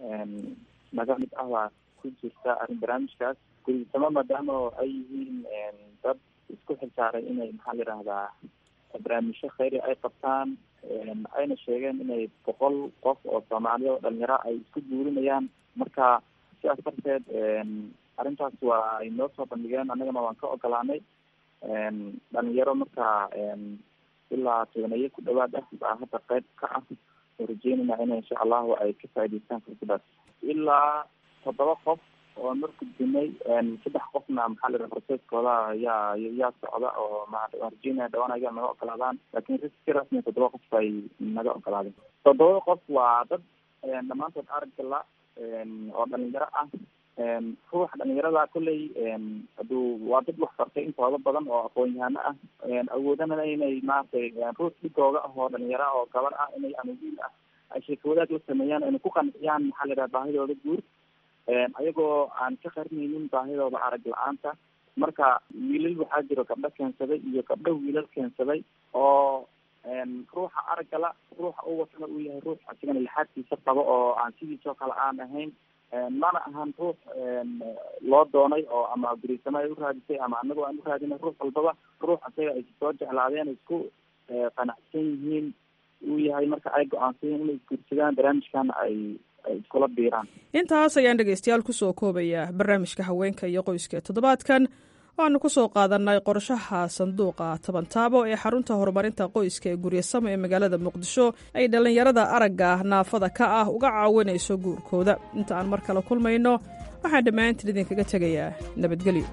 naga mid ah waa ku jirta arrin barnaamijkaas guryasamo maadaama ay yihiin dad isku xilsaaray inay maxaa la yidhahdaa barnaamijyo khayri ay qabtaan ayna sheegeen inay boqol qof oo soomaaliya oo dhalinyaro ay isku guurinayaan marka sidaas darteed arrintaas waa ay noo soo bandhigeen annagana waan ka ogolaanay dhalinyaro marka ilaa tobaneeye ku dhawaad ah baa hadda qayb ka ah oo rajeynayna in insha allahu ay ka faa'idaystaan fursadaas ilaa toddoba qof oo mar gudbinay saddex qofna maxaa la yidhaha processkooda yaa yaa socda oo ma rajeynaya dhawaan ayaa naga ogolaadaan laakiin si rasmi toddoba qof ay naga ogolaadeen toddobada qof waa dad dhammaantood aragga la oo dhalinyaro ah ruuxa dhalinyarada kolley haduu waa dad wax bartay intooda badan oo aqoon-yahano ah awoodana inay maaragtay ruux dhigooga ah oo dhalinyaro ah oo gabar ah inay ama wiil ah ay sheeko wadaag la sameeyaan inay ku qanciyaan maxaa la yidhaha baahidooda guur ayagoo aan ka qarinaynin baahidooda arag la-aanta marka wiilal waxaa jiro gabdho keensaday iyo gabdho wiilal keensaday oo ruuxa araggala ruuxa u watana uu yahay ruux asigana lixaadkiisa qabo oo aan sidiisoo kale aan ahayn mana ahan ruux loo doonay oo ama gurisamo ay u raadisay ama anagoo aan u raadinay ruux walbaba ruux asaga ay soo jeclaadeen isku qanacsan yihiin uu yahay marka ay go-aansadeen inay isguursadaan barnaamijkana ay ay iskula biiraan intaas ayaan dhegaystayaal kusoo koobayaa barnaamijka haweenka iyo qoyska ee toddobaadkan waxaanu kusoo qaadanay qorshaha sanduuqa tabantaabo ee xarunta horumarinta qoyska ee guryasamo ee magaalada muqdisho ay dhallinyarada aragga naafada ka ah uga caawinayso guurkooda inta aan mar kale kulmayno waxaan dhammaantiin idinkaga tegayaa nabadgelyo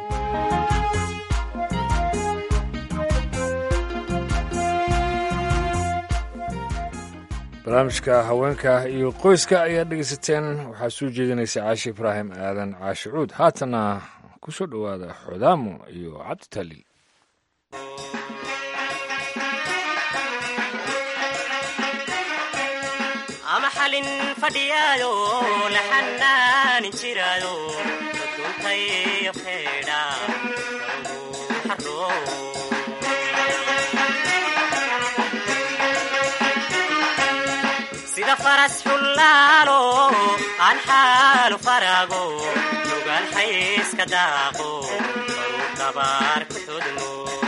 barnaamijka haweenka iyo qoyska ayaad dhegaysateen waxaa soo jeedinaysa caashi ibraahim aadan caashi cuud haatana ku soo dhowaada xodaamo iyo cabditaliil ama xalin fadhiyaayo la xanaanin jiraayo duntayo feedha sida faras xullaalo aan xaalu faraago lugaan xayska daaqo baruu dabaar ku xudmo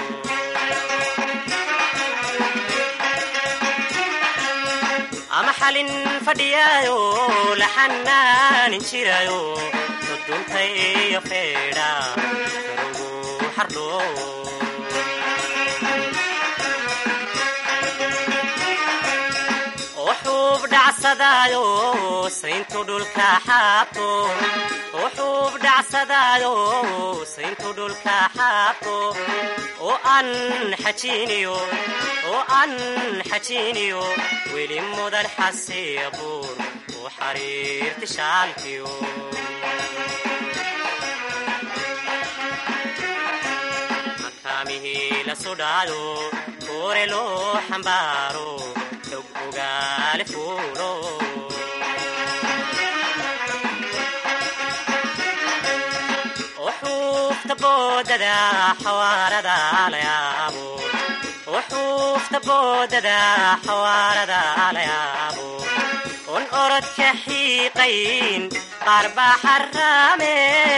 ama xalin fadhiyaayo la xanaanin jiraayo duduntayo feedha garugu xardho wuxuub dhacsadaayo sayntu dhulka xaabto wuxuub dhacsadaayo sayntu dhulka xaabto oo aan xajiiniyo oo aan xajiiniyo weli mudan xasiya buur u xariirti shaalkiyo makaamihii la sudhaado kuure loo xambaaro xog ogaale fuulo wuxuufta boodada xawaarada la yaabo wuxuufta boodada xawaarada la yaabo un orodka xiiqayn qaar baa xaraame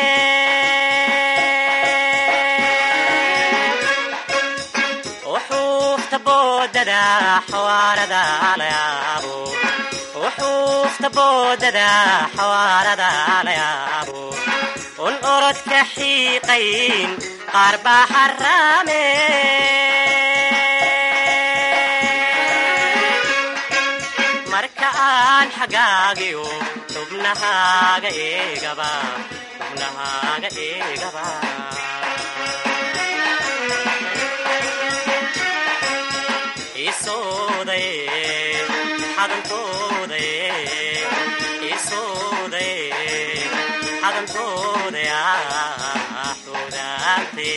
wuxuufta boodada xawaarada la yaabo wuxuufta boodada xawaarada la yaabo un orodka xiiqayn qaar baa xaraame marka aan xagaagiyo xubnahaaga eegaba xubnahaaga eegaba isoodaye xadantoodaye isoodaye xadantoodaya xudaante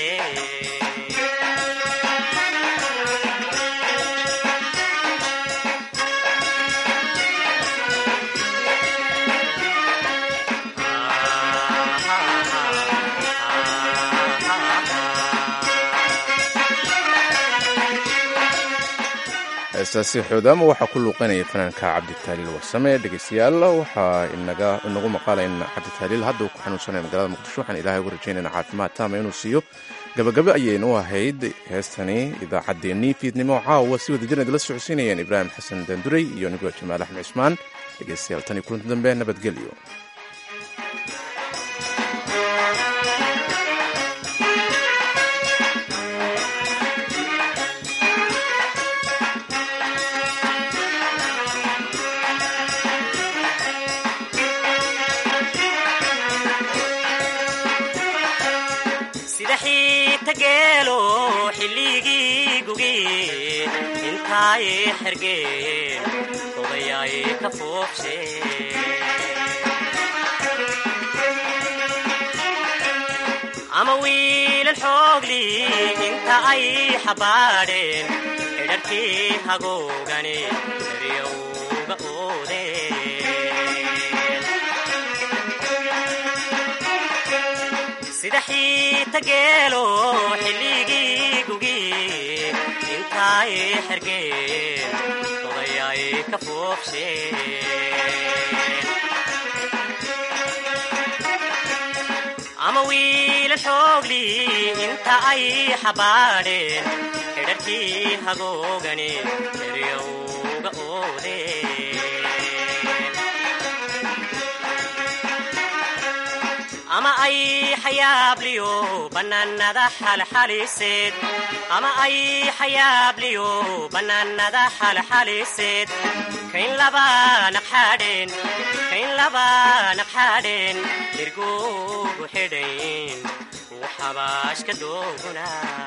heestaasi xoodaamo waxaa ku luuqanaya fanaanka cabditaaliil warsame dhegaystayaal waxaa inagu maqaala in cabditaaliil hadda uu ku xanuunsanaya magaalada muqdisho waxaan ilahay ugu rajaynayna caafimaad taama inuu siiyo gabagabe ayaynu ahayd heestani idaacaddeenii fiidnimo caawa si wadajirna idila socodsiinayeen ibraahim xasan daanduray iyo nigo jamaal axmed cismaan dhegaystayaal tan iyo kulanti dambe nabadgelyo tageelo xilligii gugi intaay xergeen odayaay ka foobsheen ama wiilal xoogli inta ay xabaadheen xidharkii hagoogani eryowga oodeen sida xiita geelo xilligii gugi intaay xergeen odayaay ka foobsheen ama wiilal xoogli inta ay xabaadheen xidharkii hagoogani eryowga oodeen ama ay xayaabliyo bannaanada xalxaliseed ama ay xayaabliyo bannaanada xalxaliseed kayn laba naqxaadheen kayn laba naqxaadheen irgoogu xidhayn waxabaashka dooguna